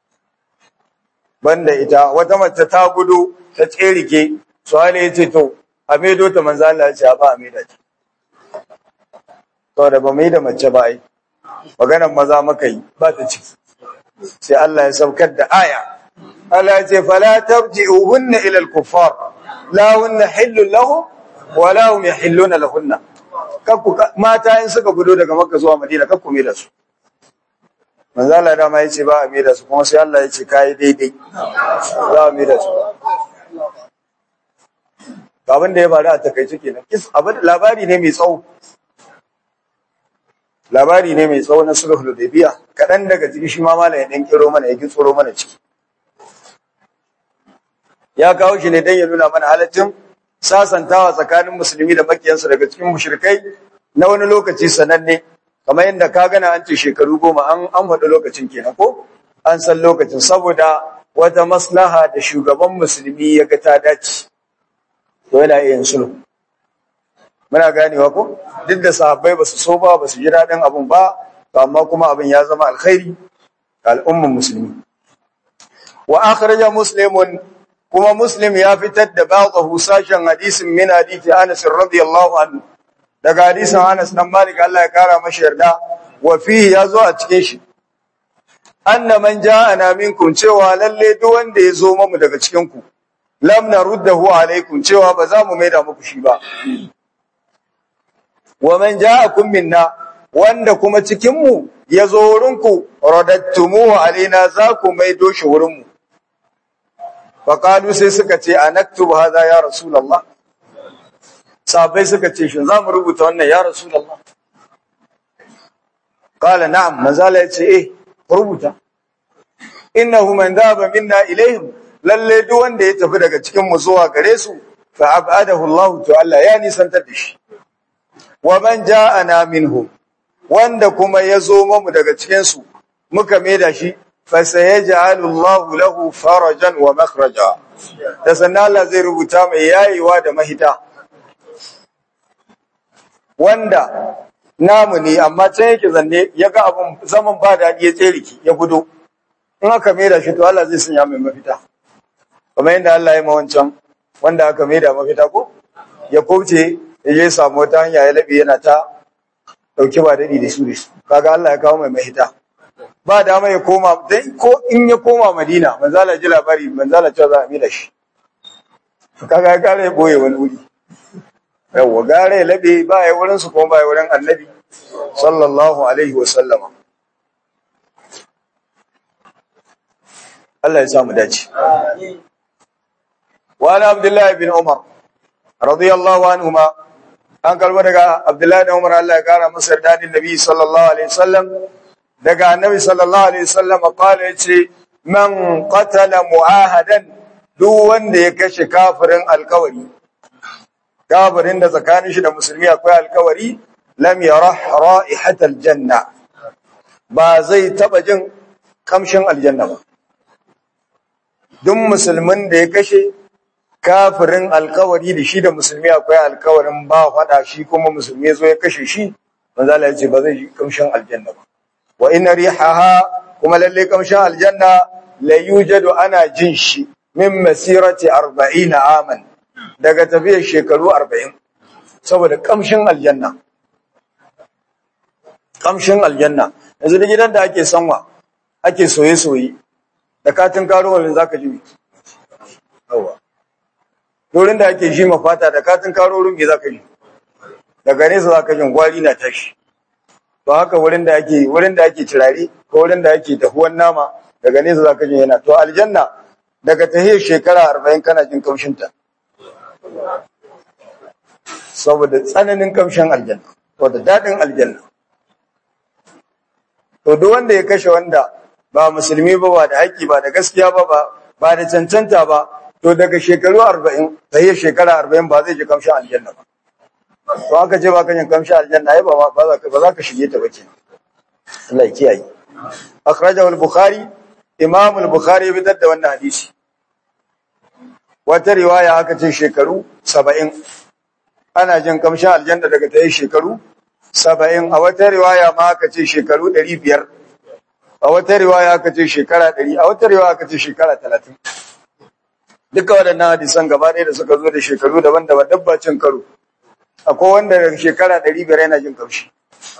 banda ita wata mace ta gudu ta tserike suhali ya ce to a maido ta manzo Allah ya ce ba a maida ta to da ba mai da mace ba ai maganar maza maka yi ba ta ciki sai Allah ya saukar da aya Allah ya ce fala tabji'uhunna ila al-kuffar la hunna hillun lahum wa la hum yahilluna lahunna kakku mata in suka gudo daga Makka zuwa Madina kakku mai da su manzo Allah da ma yace ba a mai da su kuma sai Allah ya ce kai daidai za a mai da su abin da ya faru a takaice kenan abin labari ne mai tsawo labari ne mai tsawo na sulhul hudaybiya kadan daga ciki shi ma malai dan kiro mana ya tsoro mana ciki ya kawo shi ne dan ya nuna mana halaccin sasantawa tsakanin musulmi da makiyansu daga cikin mushrikai na wani lokaci sananne kamar yadda ka gana an ce shekaru goma an an faɗi lokacin kenan ko an san lokacin saboda wata maslaha da shugaban musulmi ya ga ta dace to yana iya yin sulhu muna ganewa ko duk da sahabbai ba su so ba ba su ji daɗin abin ba to amma kuma abin ya zama alkhairi ga al'umman musulmi wa akhraja muslimun kuma muslim ya fitar da ba'dahu sashen hadisin min hadisi Anas radiyallahu anhu daga hadisin Anas dan Malik Allah ya kara mashi yarda wa fihi yazo a cikin shi anna man ja'ana minkum cewa lalle duk wanda ya zo mamu daga cikin ku lam naruddahu alaikum cewa ba za mu maida muku shi ba wa man ja'akum minna wanda kuma cikin mu ya zo wurin ku radattumuhu alaina za ku maido shi wurin mu Faƙalu sai suka ce a naktubu haza ya Rasulallah. Sabai suka ce shi za mu rubuta wannan ya Rasulallah. Ƙala na'am, manzala ya ce, eh, rubuta. Innahu man dhaba minna ilaihim lalle duk wanda ya tafi daga cikin mu zuwa gare su fa abadahu Allah to Allah ya nisantar da shi. Wa man ja'ana minhum wanda kuma ya zo mu daga cikin su muka maida shi fasayaj'alu Allahu lahu farajan wa makhraja da sannan Allah zai rubuta mai yayewa da mahita wanda namu ne amma can yake zanne ya ga abin zaman ba daɗi ya tseriki ya gudu in aka maida shi to Allah zai sanya mai mafita kamar yadda Allah ya mawancan wanda aka maida mafita ko ya kauce ya je samu wata hanya ya labe yana ta dauki ba daɗi da su da su kaga Allah ya kawo mai mahita ba dama ya koma dai ko in ya koma Madina manzala ji labari manzala cewa za a mila shi kaga ya kare ya boye wani wuri yawa gare ya labe ba ya wurin su kuma ba ya wurin annabi sallallahu alaihi wa sallama Allah ya sa mu dace wa ana abdullahi bin umar radiyallahu anhuma an karba daga abdullahi bin umar Allah ya kara masa dadin nabi sallallahu alaihi wasallam daga annabi sallallahu alaihi wasallam qala yace man qatala muahadan duk wanda ya kashe kafirin alkawari kafirin da tsakanin shi da musulmi akwai alkawari lam yarah ra'ihatal janna ba zai taba jin kamshin aljanna ba duk musulmin da ya kashe kafirin alkawari da shi da musulmi akwai alkawarin ba fada shi kuma musulmi zo ya kashe shi manzo Allah ya ce ba zai ji kamshin aljanna ba wa inna rihaha kuma lalle kamshin aljanna la yujadu ana jin shi min masirati 40 aman daga tafiyar shekaru 40 saboda kamshin aljanna kamshin aljanna yanzu da gidan da ake sanwa ake soye soye da katin karo wallin zaka ji yawa dorin da ake shi mafata da katin karo rumbi zaka ji daga nesa zaka jin gwari na tashi to haka wurin da ake wurin da ake turare ko wurin da ake tahuwan nama daga nesa zaka jin yana to aljanna daga tahiyar shekara 40 kana jin kamshin ta saboda tsananin kamshin aljanna to da dadin aljanna to duk wanda ya kashe wanda ba musulmi ba ba da haƙƙi ba da gaskiya ba ba ba da cancanta ba to daga shekaru 40 tahiyar shekara 40 ba zai ji kamshin aljanna ba to aka ce ba ka jin kamshin aljanna ai ba ba za ka ba za ka shige ta ba kenan Allah ya kiyaye akhrajahu al-bukhari imam al-bukhari ya fitar da wannan hadisi wata riwaya aka ce shekaru 70 ana jin kamshin aljanna daga tayi shekaru 70 a wata riwaya ma aka ce shekaru 500 a wata riwaya aka ce shekara 100 a wata riwaya aka ce shekara 30 duka waɗannan hadisan gaba ɗaya da suka zo da shekaru daban-daban dabbacin karo akwai wanda daga shekara 500 yana jin kamshi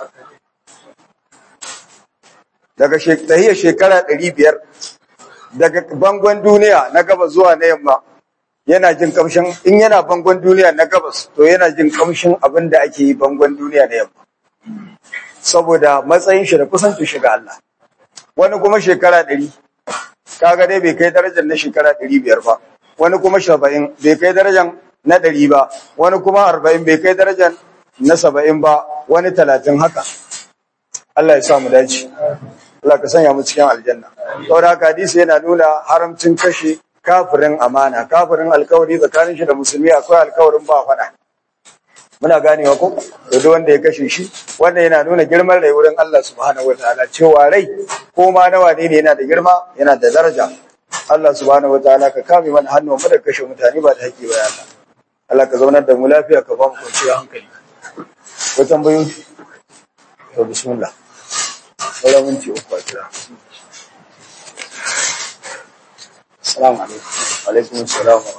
daga tahiyar shekara 500 daga bangon duniya na gabas zuwa na yamma yana jin kamshin in yana bangon duniya na gabas to yana jin kamshin abin da ake yi bangon duniya na yamma saboda matsayin shi da kusancin shi ga Allah wani kuma shekara 100 kaga dai bai kai darajar na shekara 500 ba wani kuma 70 bai kai darajar na 100 ba wani kuma 40 bai kai darajar na 70 ba wani 30 haka Allah ya sa mu dace Allah ka sanya mu cikin aljanna saboda haka hadisi yana nuna haramcin kashe kafirin amana kafirin alkawari tsakanin shi da musulmi akwai alkawarin ba faɗa muna ganewa ko to duk wanda ya kashe shi wanda yana nuna girman rai wurin Allah subhanahu wataala cewa rai ko ma nawa ne yana da girma yana da daraja Allah subhanahu wataala ka kame mana hannu mu da kashe mutane ba da haƙƙi ba ya Allah Allah ka zaunar da mu lafiya ka ba mu kwanciyar hankali ko tambayoyi to bismillah wala minti uku a kira Assalamu alaikum. alaikum assalam wa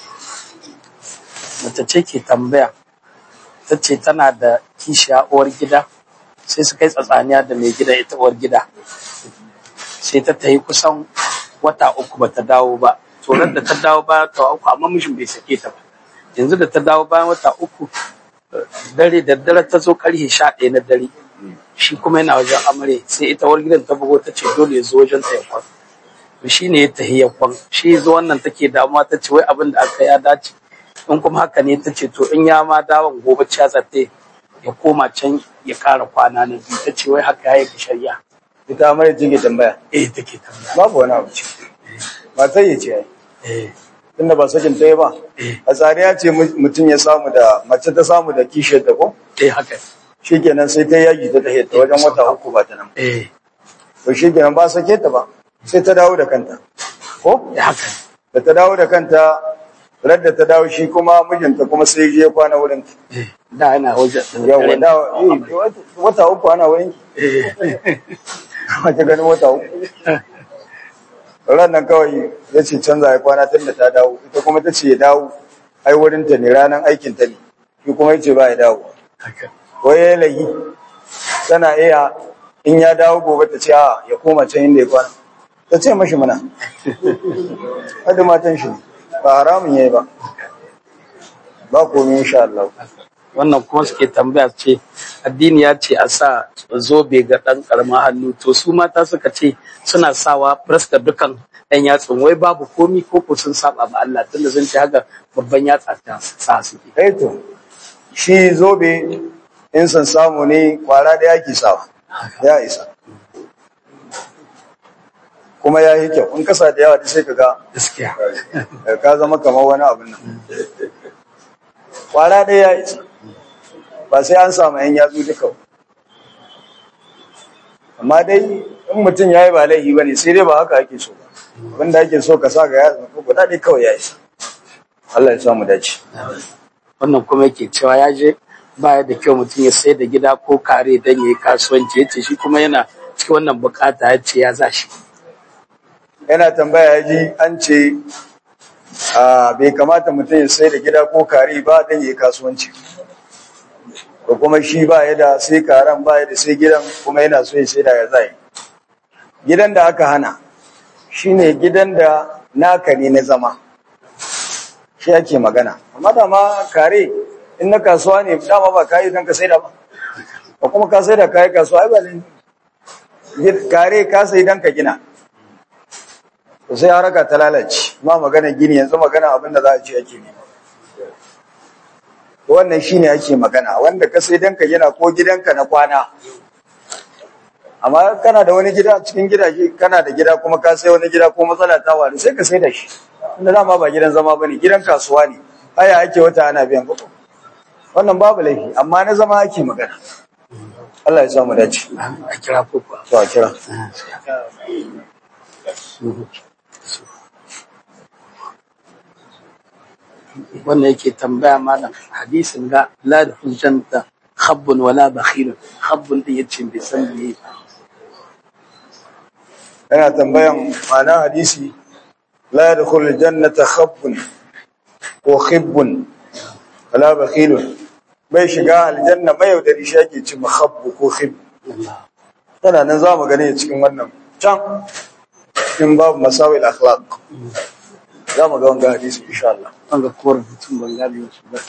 Mace ce ke tambaya, ta ce tana da kishiya uwar gida, sai su kai tsatsaniya da mai gida ita uwar gida. Sai ta tayi kusan wata uku ba ta dawo ba. Tsoron da ta dawo bayan wata uku amma mishin bai sake ta ba. Yanzu da ta dawo bayan wata uku dare da dare ta zo karfe sha ɗaya na dare. Shi kuma yana wajen amare sai ita uwar gidan ta bugo ta ce dole ya zo wajen ta ya kwan. shi ne ya tahi ya kwan shi zo wannan take damuwa ta ce wai abin da aka ya dace in kuma haka ne ta ce to in ya ma dawon gobe ciya zate ya koma can ya kara kwana na biyu ta ce wai haka ya yi shari'a ita amare take tambaya eh take tambaya babu wani abu ce ba sai ya ce ai eh tunda ba sakin ta yi ba eh a tsari ya ce mutum ya samu da mace ta samu da kishiyar ta ko eh haka shikenan sai ta yaji ta tahe ta wajen wata uku ba ta nan eh to shikenan ba sake ta ba sai ta dawo da kanta ko eh haka da ta dawo da kanta radda ta dawo shi kuma mijinta kuma sai je kwana wurin ta eh da yana wajen yawa da eh, wata uku ana wurin eh ta ganin wata uku ran nan kawai ya ce canza ya kwana tun da ta dawo ita kuma ta ce ya dawo ai wurin ta ne ranar aikin ta ne shi kuma ya ce ba ya dawo haka wai ya layi tana iya in ya dawo gobe ta ce a ya koma can inda ya kwana ta ce mashi mana wadda matan shi ba haramun ya yi ba ba komi insha Allah wannan kuma suke tambaya ce addini ya ce a sa zobe ga ɗan ƙaramin hannu to su mata suka ce suna sawa fuska dukan ɗan yatsun wai babu komi ko ko sun saba ba Allah tunda sun ce haka babban yatsa ta sa suke eh to shi zobe in san samu ne kwara da yaki sawa ya isa kuma ya yi kyau in kasa da yawa da sai ka ga gaskiya ka zama kamar wani abin nan kwara ɗaya ya isa ba sai an samu yan yatsu duka ba. amma dai in mutum ya yi ba laifi ba ne sai dai ba haka ake so ba abinda ake so ka sa ga yatsu ko guda ɗaya kawai ya isa Allah ya samu dace wannan kuma yake cewa ya je baya da kyau mutum ya sai da gida ko kare dan yayi kasuwanci yace shi kuma yana cikin wannan bukata ya ce ya za shi yana tambaya ya ji an ce a bai kamata mutum ya sai da gida ko kare ba don yi kasuwanci ko kuma shi ba ya da sai karen ba ya da sai gidan kuma yana so ya sai da ya zai gidan da aka hana shine gidan da naka ne na zama shi ake magana amma da ma kare in na kasuwa ne dama ba kayi don ka sai da ba ba kuma ka sai da kayi kasuwa ai ba ne kare ka sai don ka gina to sai haraka ta lalace ma magana gini yanzu magana abin da za a ce ake ne wannan shine ake magana wanda ka sai danka gina ko gidanka na kwana amma kana da wani gida cikin gidaje kana da gida kuma ka sai wani gida ko matsala ta wani sai ka sai da shi inda dama ba gidan zama bane gidan kasuwa ne haya ake wata ana biyan kuɗi wannan babu laifi amma na zama ake magana Allah ya samu dace a kira ko kuwa to a kira wannan yake tambaya malam hadisin ga la da hujjanta khabbun wala bakhilun khabbun din yace bai san me yana tambayan ma'ana hadisi la yadkhul jannata khabbun ko khibbun wala bakhilun bai shiga aljanna mai yaudari shi ake ci khabbu ko khib tana nan za mu gane cikin wannan can cikin babu masawil akhlaq za mu ga wanga hadisi insha Allah wanga ko rubutun ban gane shi ba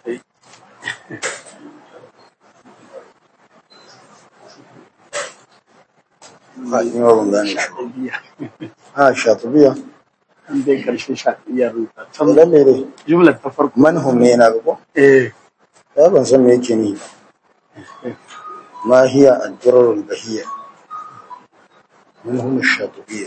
ha ni ma ban gane shi biya ha shatubiya an dai karshe sha iya rubuta can dan me dai jumlar ta farko manhum ne yana ga ko eh ya ban san me yake ni ba ma hiya ad-durar al-bahiyya manhum ash-shatubiyya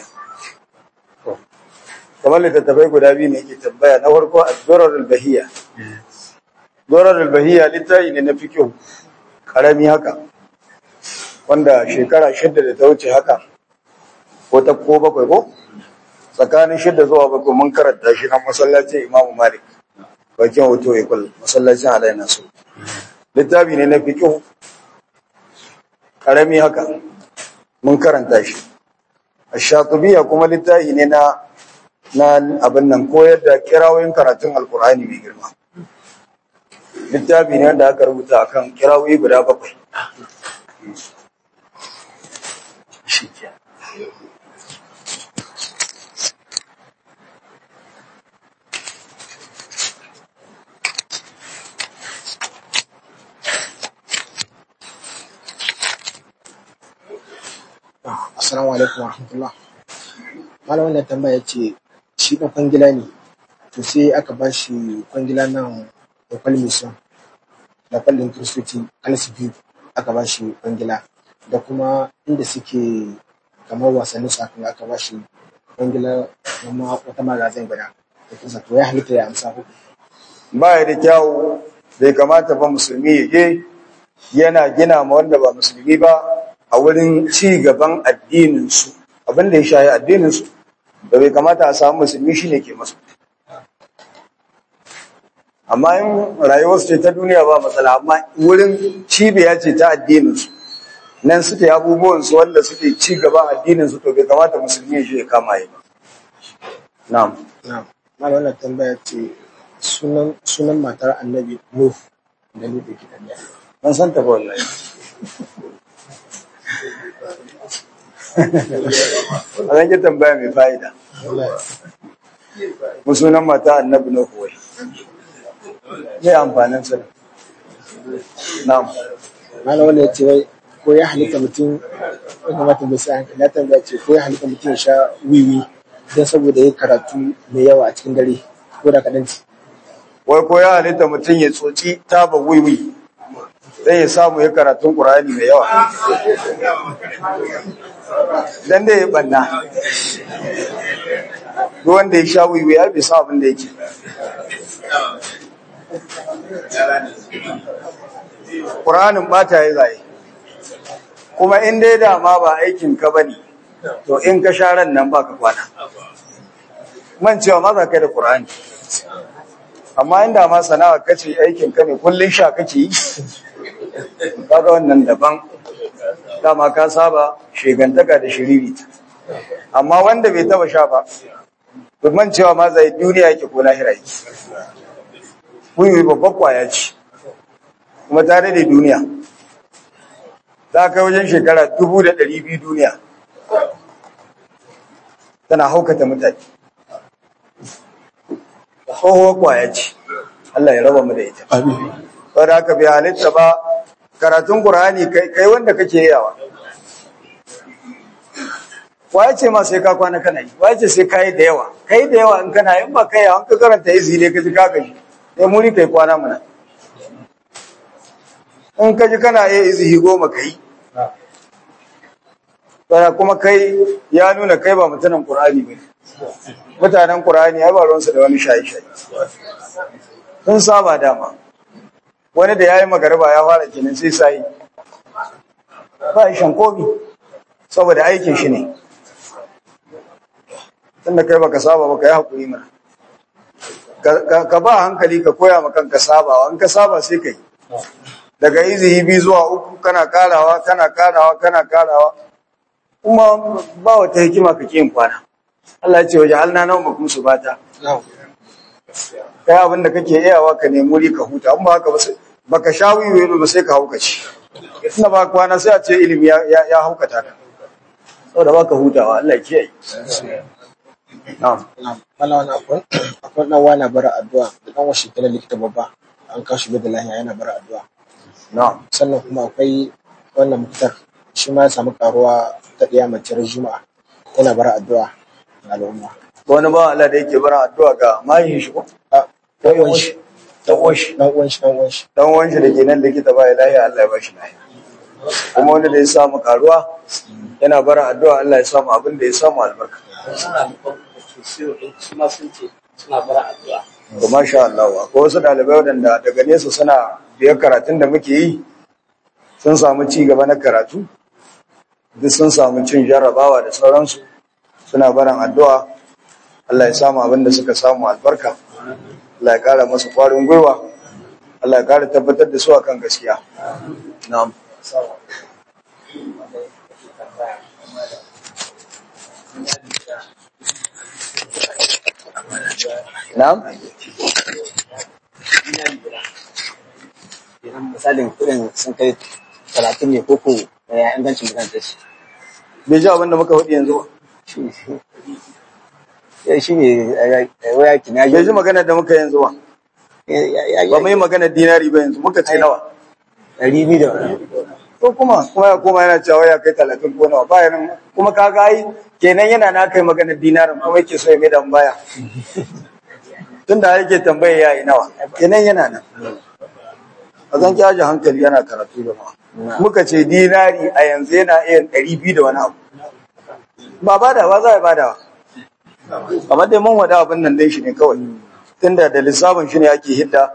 kamar littattafai guda biyu ne ke tambaya na farko ad-durar al-bahiyya Dorar al-Bahiyya littafi ne na fikihu karami haka wanda shekara shidda da ta wuce haka ko ta ko bakwai ko tsakanin shidda zuwa bakwai mun karanta shi na masallacin Imam Malik bakin hoto ikul masallacin Alai Nasu littafi ne na fikihu karami haka mun karanta shi Ash-Shatibiya kuma littafi ne na na abin nan koyar da kirawoyin karatun Alkur'ani mai girma littafi ne wanda aka rubuta akan kirawoyi guda bakwai shi ke Assalamu alaikum wa rahmatullah. Malam wannan tambaya ce shi ɗan kwangila ne, to sai aka ba shi kwangila nan da kwalmison da kwallon kiristoci kalsi biyu aka ba shi kwangila da kuma inda suke kamar wasannin su aka aka ba shi kwangila kuma wata magazin guda da kisa to ya halitta ya amsa ko ba ya da kyawu bai kamata ba musulmi ya je yana gina ma wanda ba musulmi ba a wurin ci gaban addininsu abin da ya shayi addininsu da bai kamata a samu musulmi shi ne ke masu amma in rayuwarsu ce ta duniya ba matsala amma wurin cibiya ce ta addininsu nan suke abubuwansu wanda suke ci gaban addininsu to bai kamata musulmi ya je ya kama yi ba na'am na malam wannan tambaya ce sunan sunan matar annabi Nuh da ni da ke tambaya ban san ta ba wallahi a zan ki tambaya mai fa'ida mu sunan mata annabi na kuwai me amfanin sa na'am malam wanda ya ce wai ko ya halitta mutum ya kamata bai sa hankali ya tambaya ce ko ya halitta mutum ya sha wiwi don saboda ya karatu mai yawa a cikin dare ko da kaɗan ci wai ko ya halitta mutum ya tsoci taba wiwi zai ya samu ya karatun ƙur'ani mai yawa dan da ya banna duk wanda ya sha wiwi ya bai sa abin da yake ƙur'anin bata ya zaye kuma in dai dama ba aikin ka bane to in ka sha ran nan baka kwana man cewa ma za ka yi da ƙur'ani amma inda ma sana'a kace aikin ka ne kullun sha kake yi kaga wannan daban dama ka saba shegantaka da shiriri amma wanda bai taba sha ba to man cewa ma zai duniya yake ko lahira yake kuyi babbar kwaya ce kuma ta da duniya ta kai wajen shekara dubu da ɗari biyu duniya tana haukata mutane tsohuwar kwaya ce Allah ya raba mu da ita saboda haka bai halitta ba karatun Qur'ani kai kai wanda kake yawa waye ce ma sai ka kwana kana yi waye ce sai kai da yawa kai da yawa in kana in ba kai yawa in ka karanta izi ne ka ji ka gaji sai muri kai kwana mana in ka ji kana iya izihi goma kai Bara kuma kai ya nuna kai ba mutanen Qur'ani ba mutanen Qur'ani ai ba ruwansu da wani shayi-shayi sun saba dama wani da ya yi magarba ya fara kenan sai sai ba shan komi saboda aikin shi ne tunda kai baka saba baka yi haƙuri mana ka ba hankali ka koya ma kanka sabawa in ka saba sai kai daga izihi biyu zuwa uku kana karawa kana karawa kana karawa kuma ba wata hikima ka yin kwana Allah ya ce waje halna nan makum su bata kai abin da kake iyawa ka nemi wuri ka huta amma haka ba sai baka sha wiwi ba sai ka hauka ci ina ba kwana sai a ce ilimi ya ya haukata ka saboda baka hutawa Allah ya kiyaye na'am Malam wani akwai akwai dan wani bara addu'a da dan washi kana likita babba an kawo shi da lahiya yana bara addu'a na'am sannan kuma akwai wannan mutar shi ma ya samu karuwa ta ɗaya mace ran juma'a yana bara addu'a ga al'umma wani ba Allah da yake bara addu'a ga mayin shi ko a dan uwan shi dan uwan shi dan uwan shi dan uwan shi dan uwan shi da ke nan likita ba ya lahiya Allah ya ba shi lahiya kuma wanda da ya samu karuwa yana bara addu'a Allah ya samu abin da ya samu albarka suna da su ma sun ce suna bara addu'a to masha Allah akwai wasu ɗalibai waɗanda daga nesa suna biyar karatun da muke yi sun samu ci gaba na karatu duk sun samu cin jarrabawa da sauransu suna barin addu'a Allah ya samu abin da suka samu albarka Allah ya ƙara masu ƙwarin gwiwa Allah ya ƙara tabbatar da su akan gaskiya na'am na'am idan misalin kuɗin sun kai talatin ne koko ya ingancin bukatar shi bai ji abin da muka faɗi yanzu ba ya shi ne waya kina bai ji magana da muka yanzu ba ba mu yi magana dinari ba yanzu muka ce nawa ɗari biyu da wani ko kuma kuma ya koma yana cewa ya kai talatin ko nawa bayan kuma kaga ai kenan yana na kai magana dinarin kuma yake so ya mai da mu baya tunda yake tambaya yayi nawa kenan yana nan a zan kyaji hankali yana karatu da ma muka ce dinari a yanzu yana iya ɗari biyu da wani abu ba badawa za a badawa kamar dai mun wada abin nan dai shi ne kawai tunda da lissafin shi ne ake hidda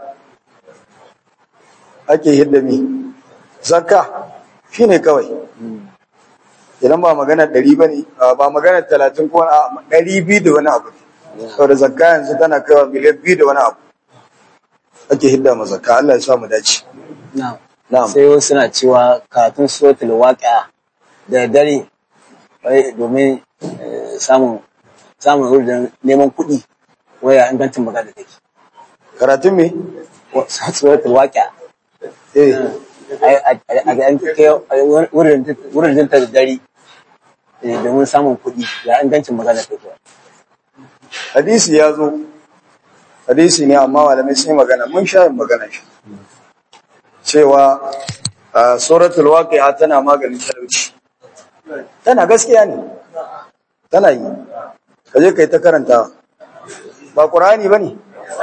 ake hidda mi zakka shi ne kawai idan ba magana ɗari ba ne ba magana talatin ko wani ɗari biyu da wani abu ne saboda zakka yanzu tana kaiwa miliyan biyu da wani abu ake hidda ma zakka Allah ya sa mu dace na'am sai wasu suna cewa karatun suratul waqi'a da dare wai domin eh, samun samun wurin neman kuɗi waya ingancin magana take karatun me Wa- suratul waqi'a eh a a ga an kai wurin wurin ta da dare eh, domin samun kuɗi ya ingancin magana take hadisi ya zo hadisi ne amma malamai sai magana mun sha yin magana shi cewa a suratul waqi'a tana maganin talauci tana gaskiya ne tana yi kaje kai ta karanta ba qur'ani bane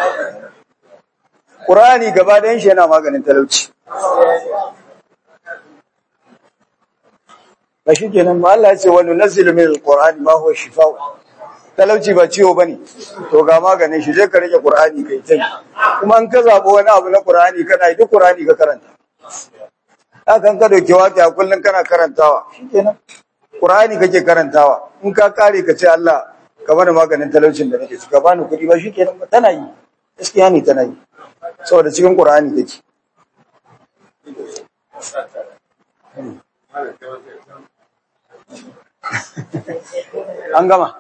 qur'ani gaba da shi yana maganin talauci ba shi kenan ba Allah ya ce wa nunazzilu min alqur'ani ma huwa shifaa'u talauci ba ciwo bane to ga maganin shi je ka rike qur'ani kai tai kuma an ka zabo wani abu na qur'ani kana yi duk qur'ani ka karanta hakan ka dauki waki a kullun kana karantawa shikenan qur'ani kake karantawa in ka kare ka ce Allah ka bani maganin talaucin da nake ciki ka bani kuɗi ba shikenan ba tana yi gaskiya ne tana yi saboda cikin qur'ani take an gama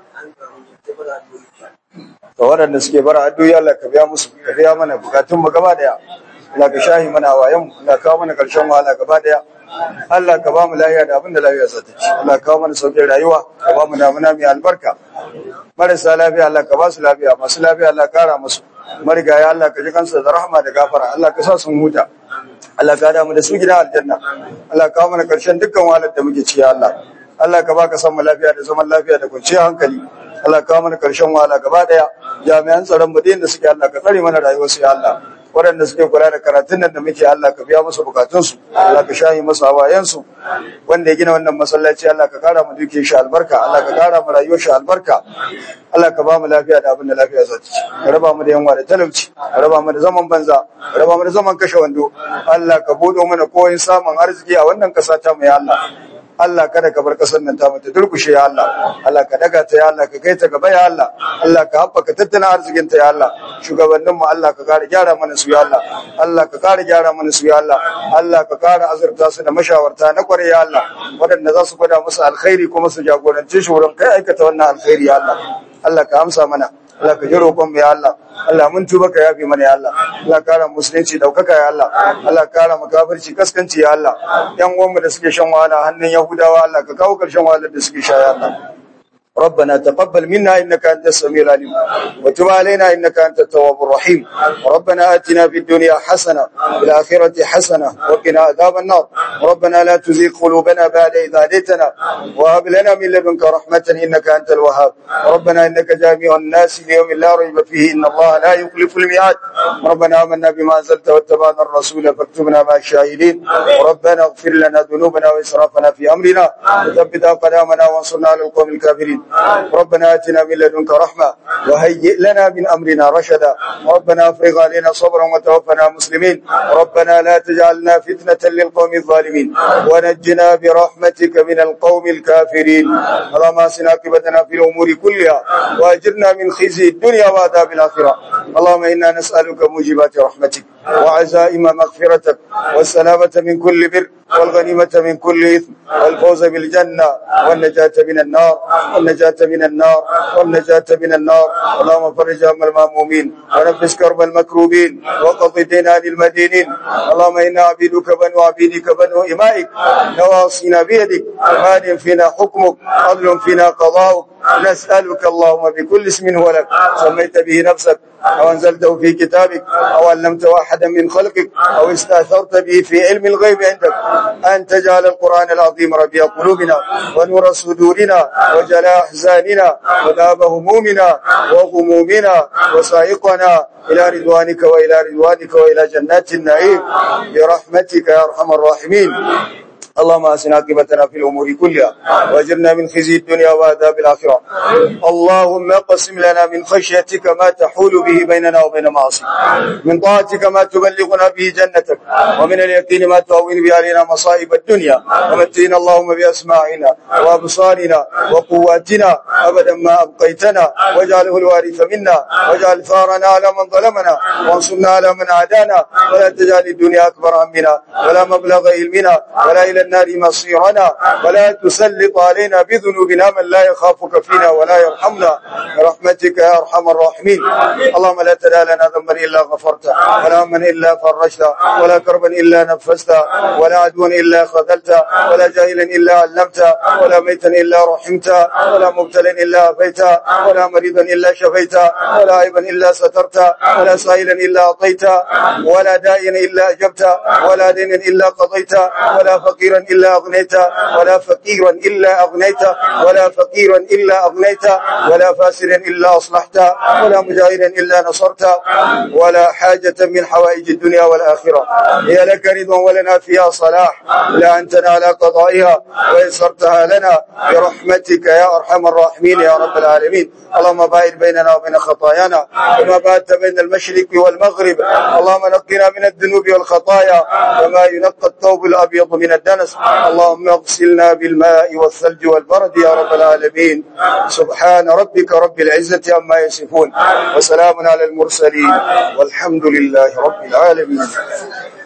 ga waɗanda suke bara addu'o'i Allah ka biya musu ka biya mana bukatun mu gaba daya Allah ka shahi mana wayan mu Allah ka kawo mana karshen wahala gaba daya Allah ka ba mu lafiya da abin da lafiya za ta ci Allah ka kawo mana sauƙin rayuwa ka ba mu damuna mai albarka marasa lafiya Allah ka ba su lafiya masu lafiya Allah ka kara musu marigaya Allah ka ji kansu da rahama da gafara Allah ka sa sun huta Allah ka damu da su gida aljanna Allah ka kawo mana karshen dukkan wahalar da muke ci ya Allah Allah ka baka san mu lafiya da zaman lafiya da kwanciyar hankali Allah ka kawo mana karshen wahala gaba daya jami'an tsaron mu da suke Allah ka tsare mana rayuwar su ya Allah waɗanda suke kula da karatun nan da muke Allah ka biya musu bukatunsu Allah ka shayi musu hawayensu wanda ya gina wannan masallaci Allah ka kara mu duke shi albarka Allah ka kara mu rayuwar shi albarka Allah ka ba mu lafiya da abin da lafiya za ta ci ka raba mu da yanwa da talauci ka raba mu da zaman banza ka raba mu da zaman kashe wando Allah ka buɗo mana koyin samun arziki a wannan ƙasa ta mu ya Allah Allah kada ka bar kasar nan ta mata durkushe ya Allah Allah ka daga ta ya Allah ka kai ta gaba ya Allah Allah ka haɓaka tattalin arzikin ta ya Allah shugabannin mu Allah ka kare gyara mana su ya Allah Allah ka kare gyara mana su ya Allah Allah ka kare azurta su da mashawarta na kware ya Allah waɗanda za su gwada musu alkhairi kuma su jagorance shi wurin kai aikata wannan alkhairi ya Allah Allah ka amsa mana Allah ka ji roƙon mu ya Allah Allah mun tuba ka yafe mana ya Allah Allah kara musulunci daukaka ya Allah Allah kara mu kafirci kaskanci ya Allah yan uwan mu da suke shan wahala hannun Yahudawa Allah ka kawo karshen wahalar da suke sha ya Allah ربنا تقبل منا انك انت السميع العليم وتب علينا انك انت التواب الرحيم ربنا اتنا في الدنيا حسنه وفي الاخره حسنه وقنا عذاب النار ربنا لا تزغ قلوبنا بعد اذ هديتنا وهب لنا من لدنك رحمه انك انت الوهاب ربنا انك جامع الناس ليوم لا ريب فيه ان الله لا يخلف الميعاد ربنا امنا بما انزلت واتبعنا الرسول فاكتبنا مع الشاهدين ربنا اغفر لنا ذنوبنا واسرافنا في امرنا وثبت اقدامنا وانصرنا على القوم الكافرين ربنا آتنا من لدنك رحمة وهيئ لنا من أمرنا رشدا ربنا افرغ علينا صبرا وتوفنا مسلمين ربنا لا تجعلنا فتنة للقوم الظالمين ونجنا برحمتك من القوم الكافرين اللهم اسنا عاقبتنا في الأمور كلها وأجرنا من خزي الدنيا وعذاب الآخرة اللهم إنا نسألك موجبات رحمتك وعزائم مغفرتك والسلامة من كل بر والغنيمة من كل إثم والفوز بالجنة والنجاة من النار والنجاة من النار والنجاة من النار اللهم فرج هم المهمومين ونفس كرب المكروبين وقض الدين عن المدينين اللهم إنا عبيدك بنو عبيدك بنو إمائك نواصينا بيدك مال فينا حكمك عدل فينا قضاؤك نسألك اللهم بكل اسم هو لك سميت به نفسك أو أنزلته في كتابك أو علمته أحدا من خلقك أو استأثرت به في علم الغيب عندك أن تجعل القرآن العظيم ربيع قلوبنا ونور صدورنا وجلاء أحزاننا وذهاب همومنا وغمومنا وسائقنا إلى رضوانك وإلى رضوانك وإلى جنات النعيم برحمتك يا أرحم الراحمين اللهم اسنا عاقبتنا في الامور كلها واجرنا من خزي الدنيا وعذاب الاخره اللهم اقسم لنا من خشيتك ما تحول به بيننا وبين معاصيك من طاعتك ما تبلغنا به جنتك ومن اليقين ما تهون به علينا مصائب الدنيا ومتعنا اللهم باسماعنا وابصارنا وقواتنا ابدا ما ابقيتنا واجعله الوارث منا واجعل ثارنا على من ظلمنا وانصرنا على من عادانا ولا تجعل الدنيا اكبر همنا ولا مبلغ علمنا ولا الى النار مصيرنا ولا تسلط علينا بذنوبنا من لا يخافك فينا ولا يرحمنا برحمتك يا ارحم الراحمين اللهم لا تدع لنا ذنبا الا غفرته ولا هما الا فرجته ولا كربا الا نفسته ولا عدوا الا خذلته ولا جاهلا الا علمته ولا ميتا الا رحمته ولا مبتلا الا عافيته ولا مريضا الا شفيته ولا عيبا الا سترته ولا سائلا الا اعطيته ولا داعيا الا اجبته ولا دينا الا قضيته ولا فقيرا إلا أغنيته ولا فقيرا إلا أغنيته ولا فقيرا إلا أغنيته ولا فاسرا إلا أصلحته ولا مجاهدا إلا نصرته ولا حاجة من حوائج الدنيا والآخرة هي لك رضا ولنا فيها صلاح لا أنتنا على قضائها ويسرتها لنا برحمتك يا أرحم الراحمين يا رب العالمين اللهم باعد بيننا وبين خطايانا كما باعدت بين المشرق والمغرب اللهم نقنا من الذنوب والخطايا كما ينقى الثوب الأبيض من الدنس اللهم اغسلنا بالماء والثلج والبرد يا رب العالمين سبحان ربك رب العزة عما يصفون وسلام على المرسلين والحمد لله رب العالمين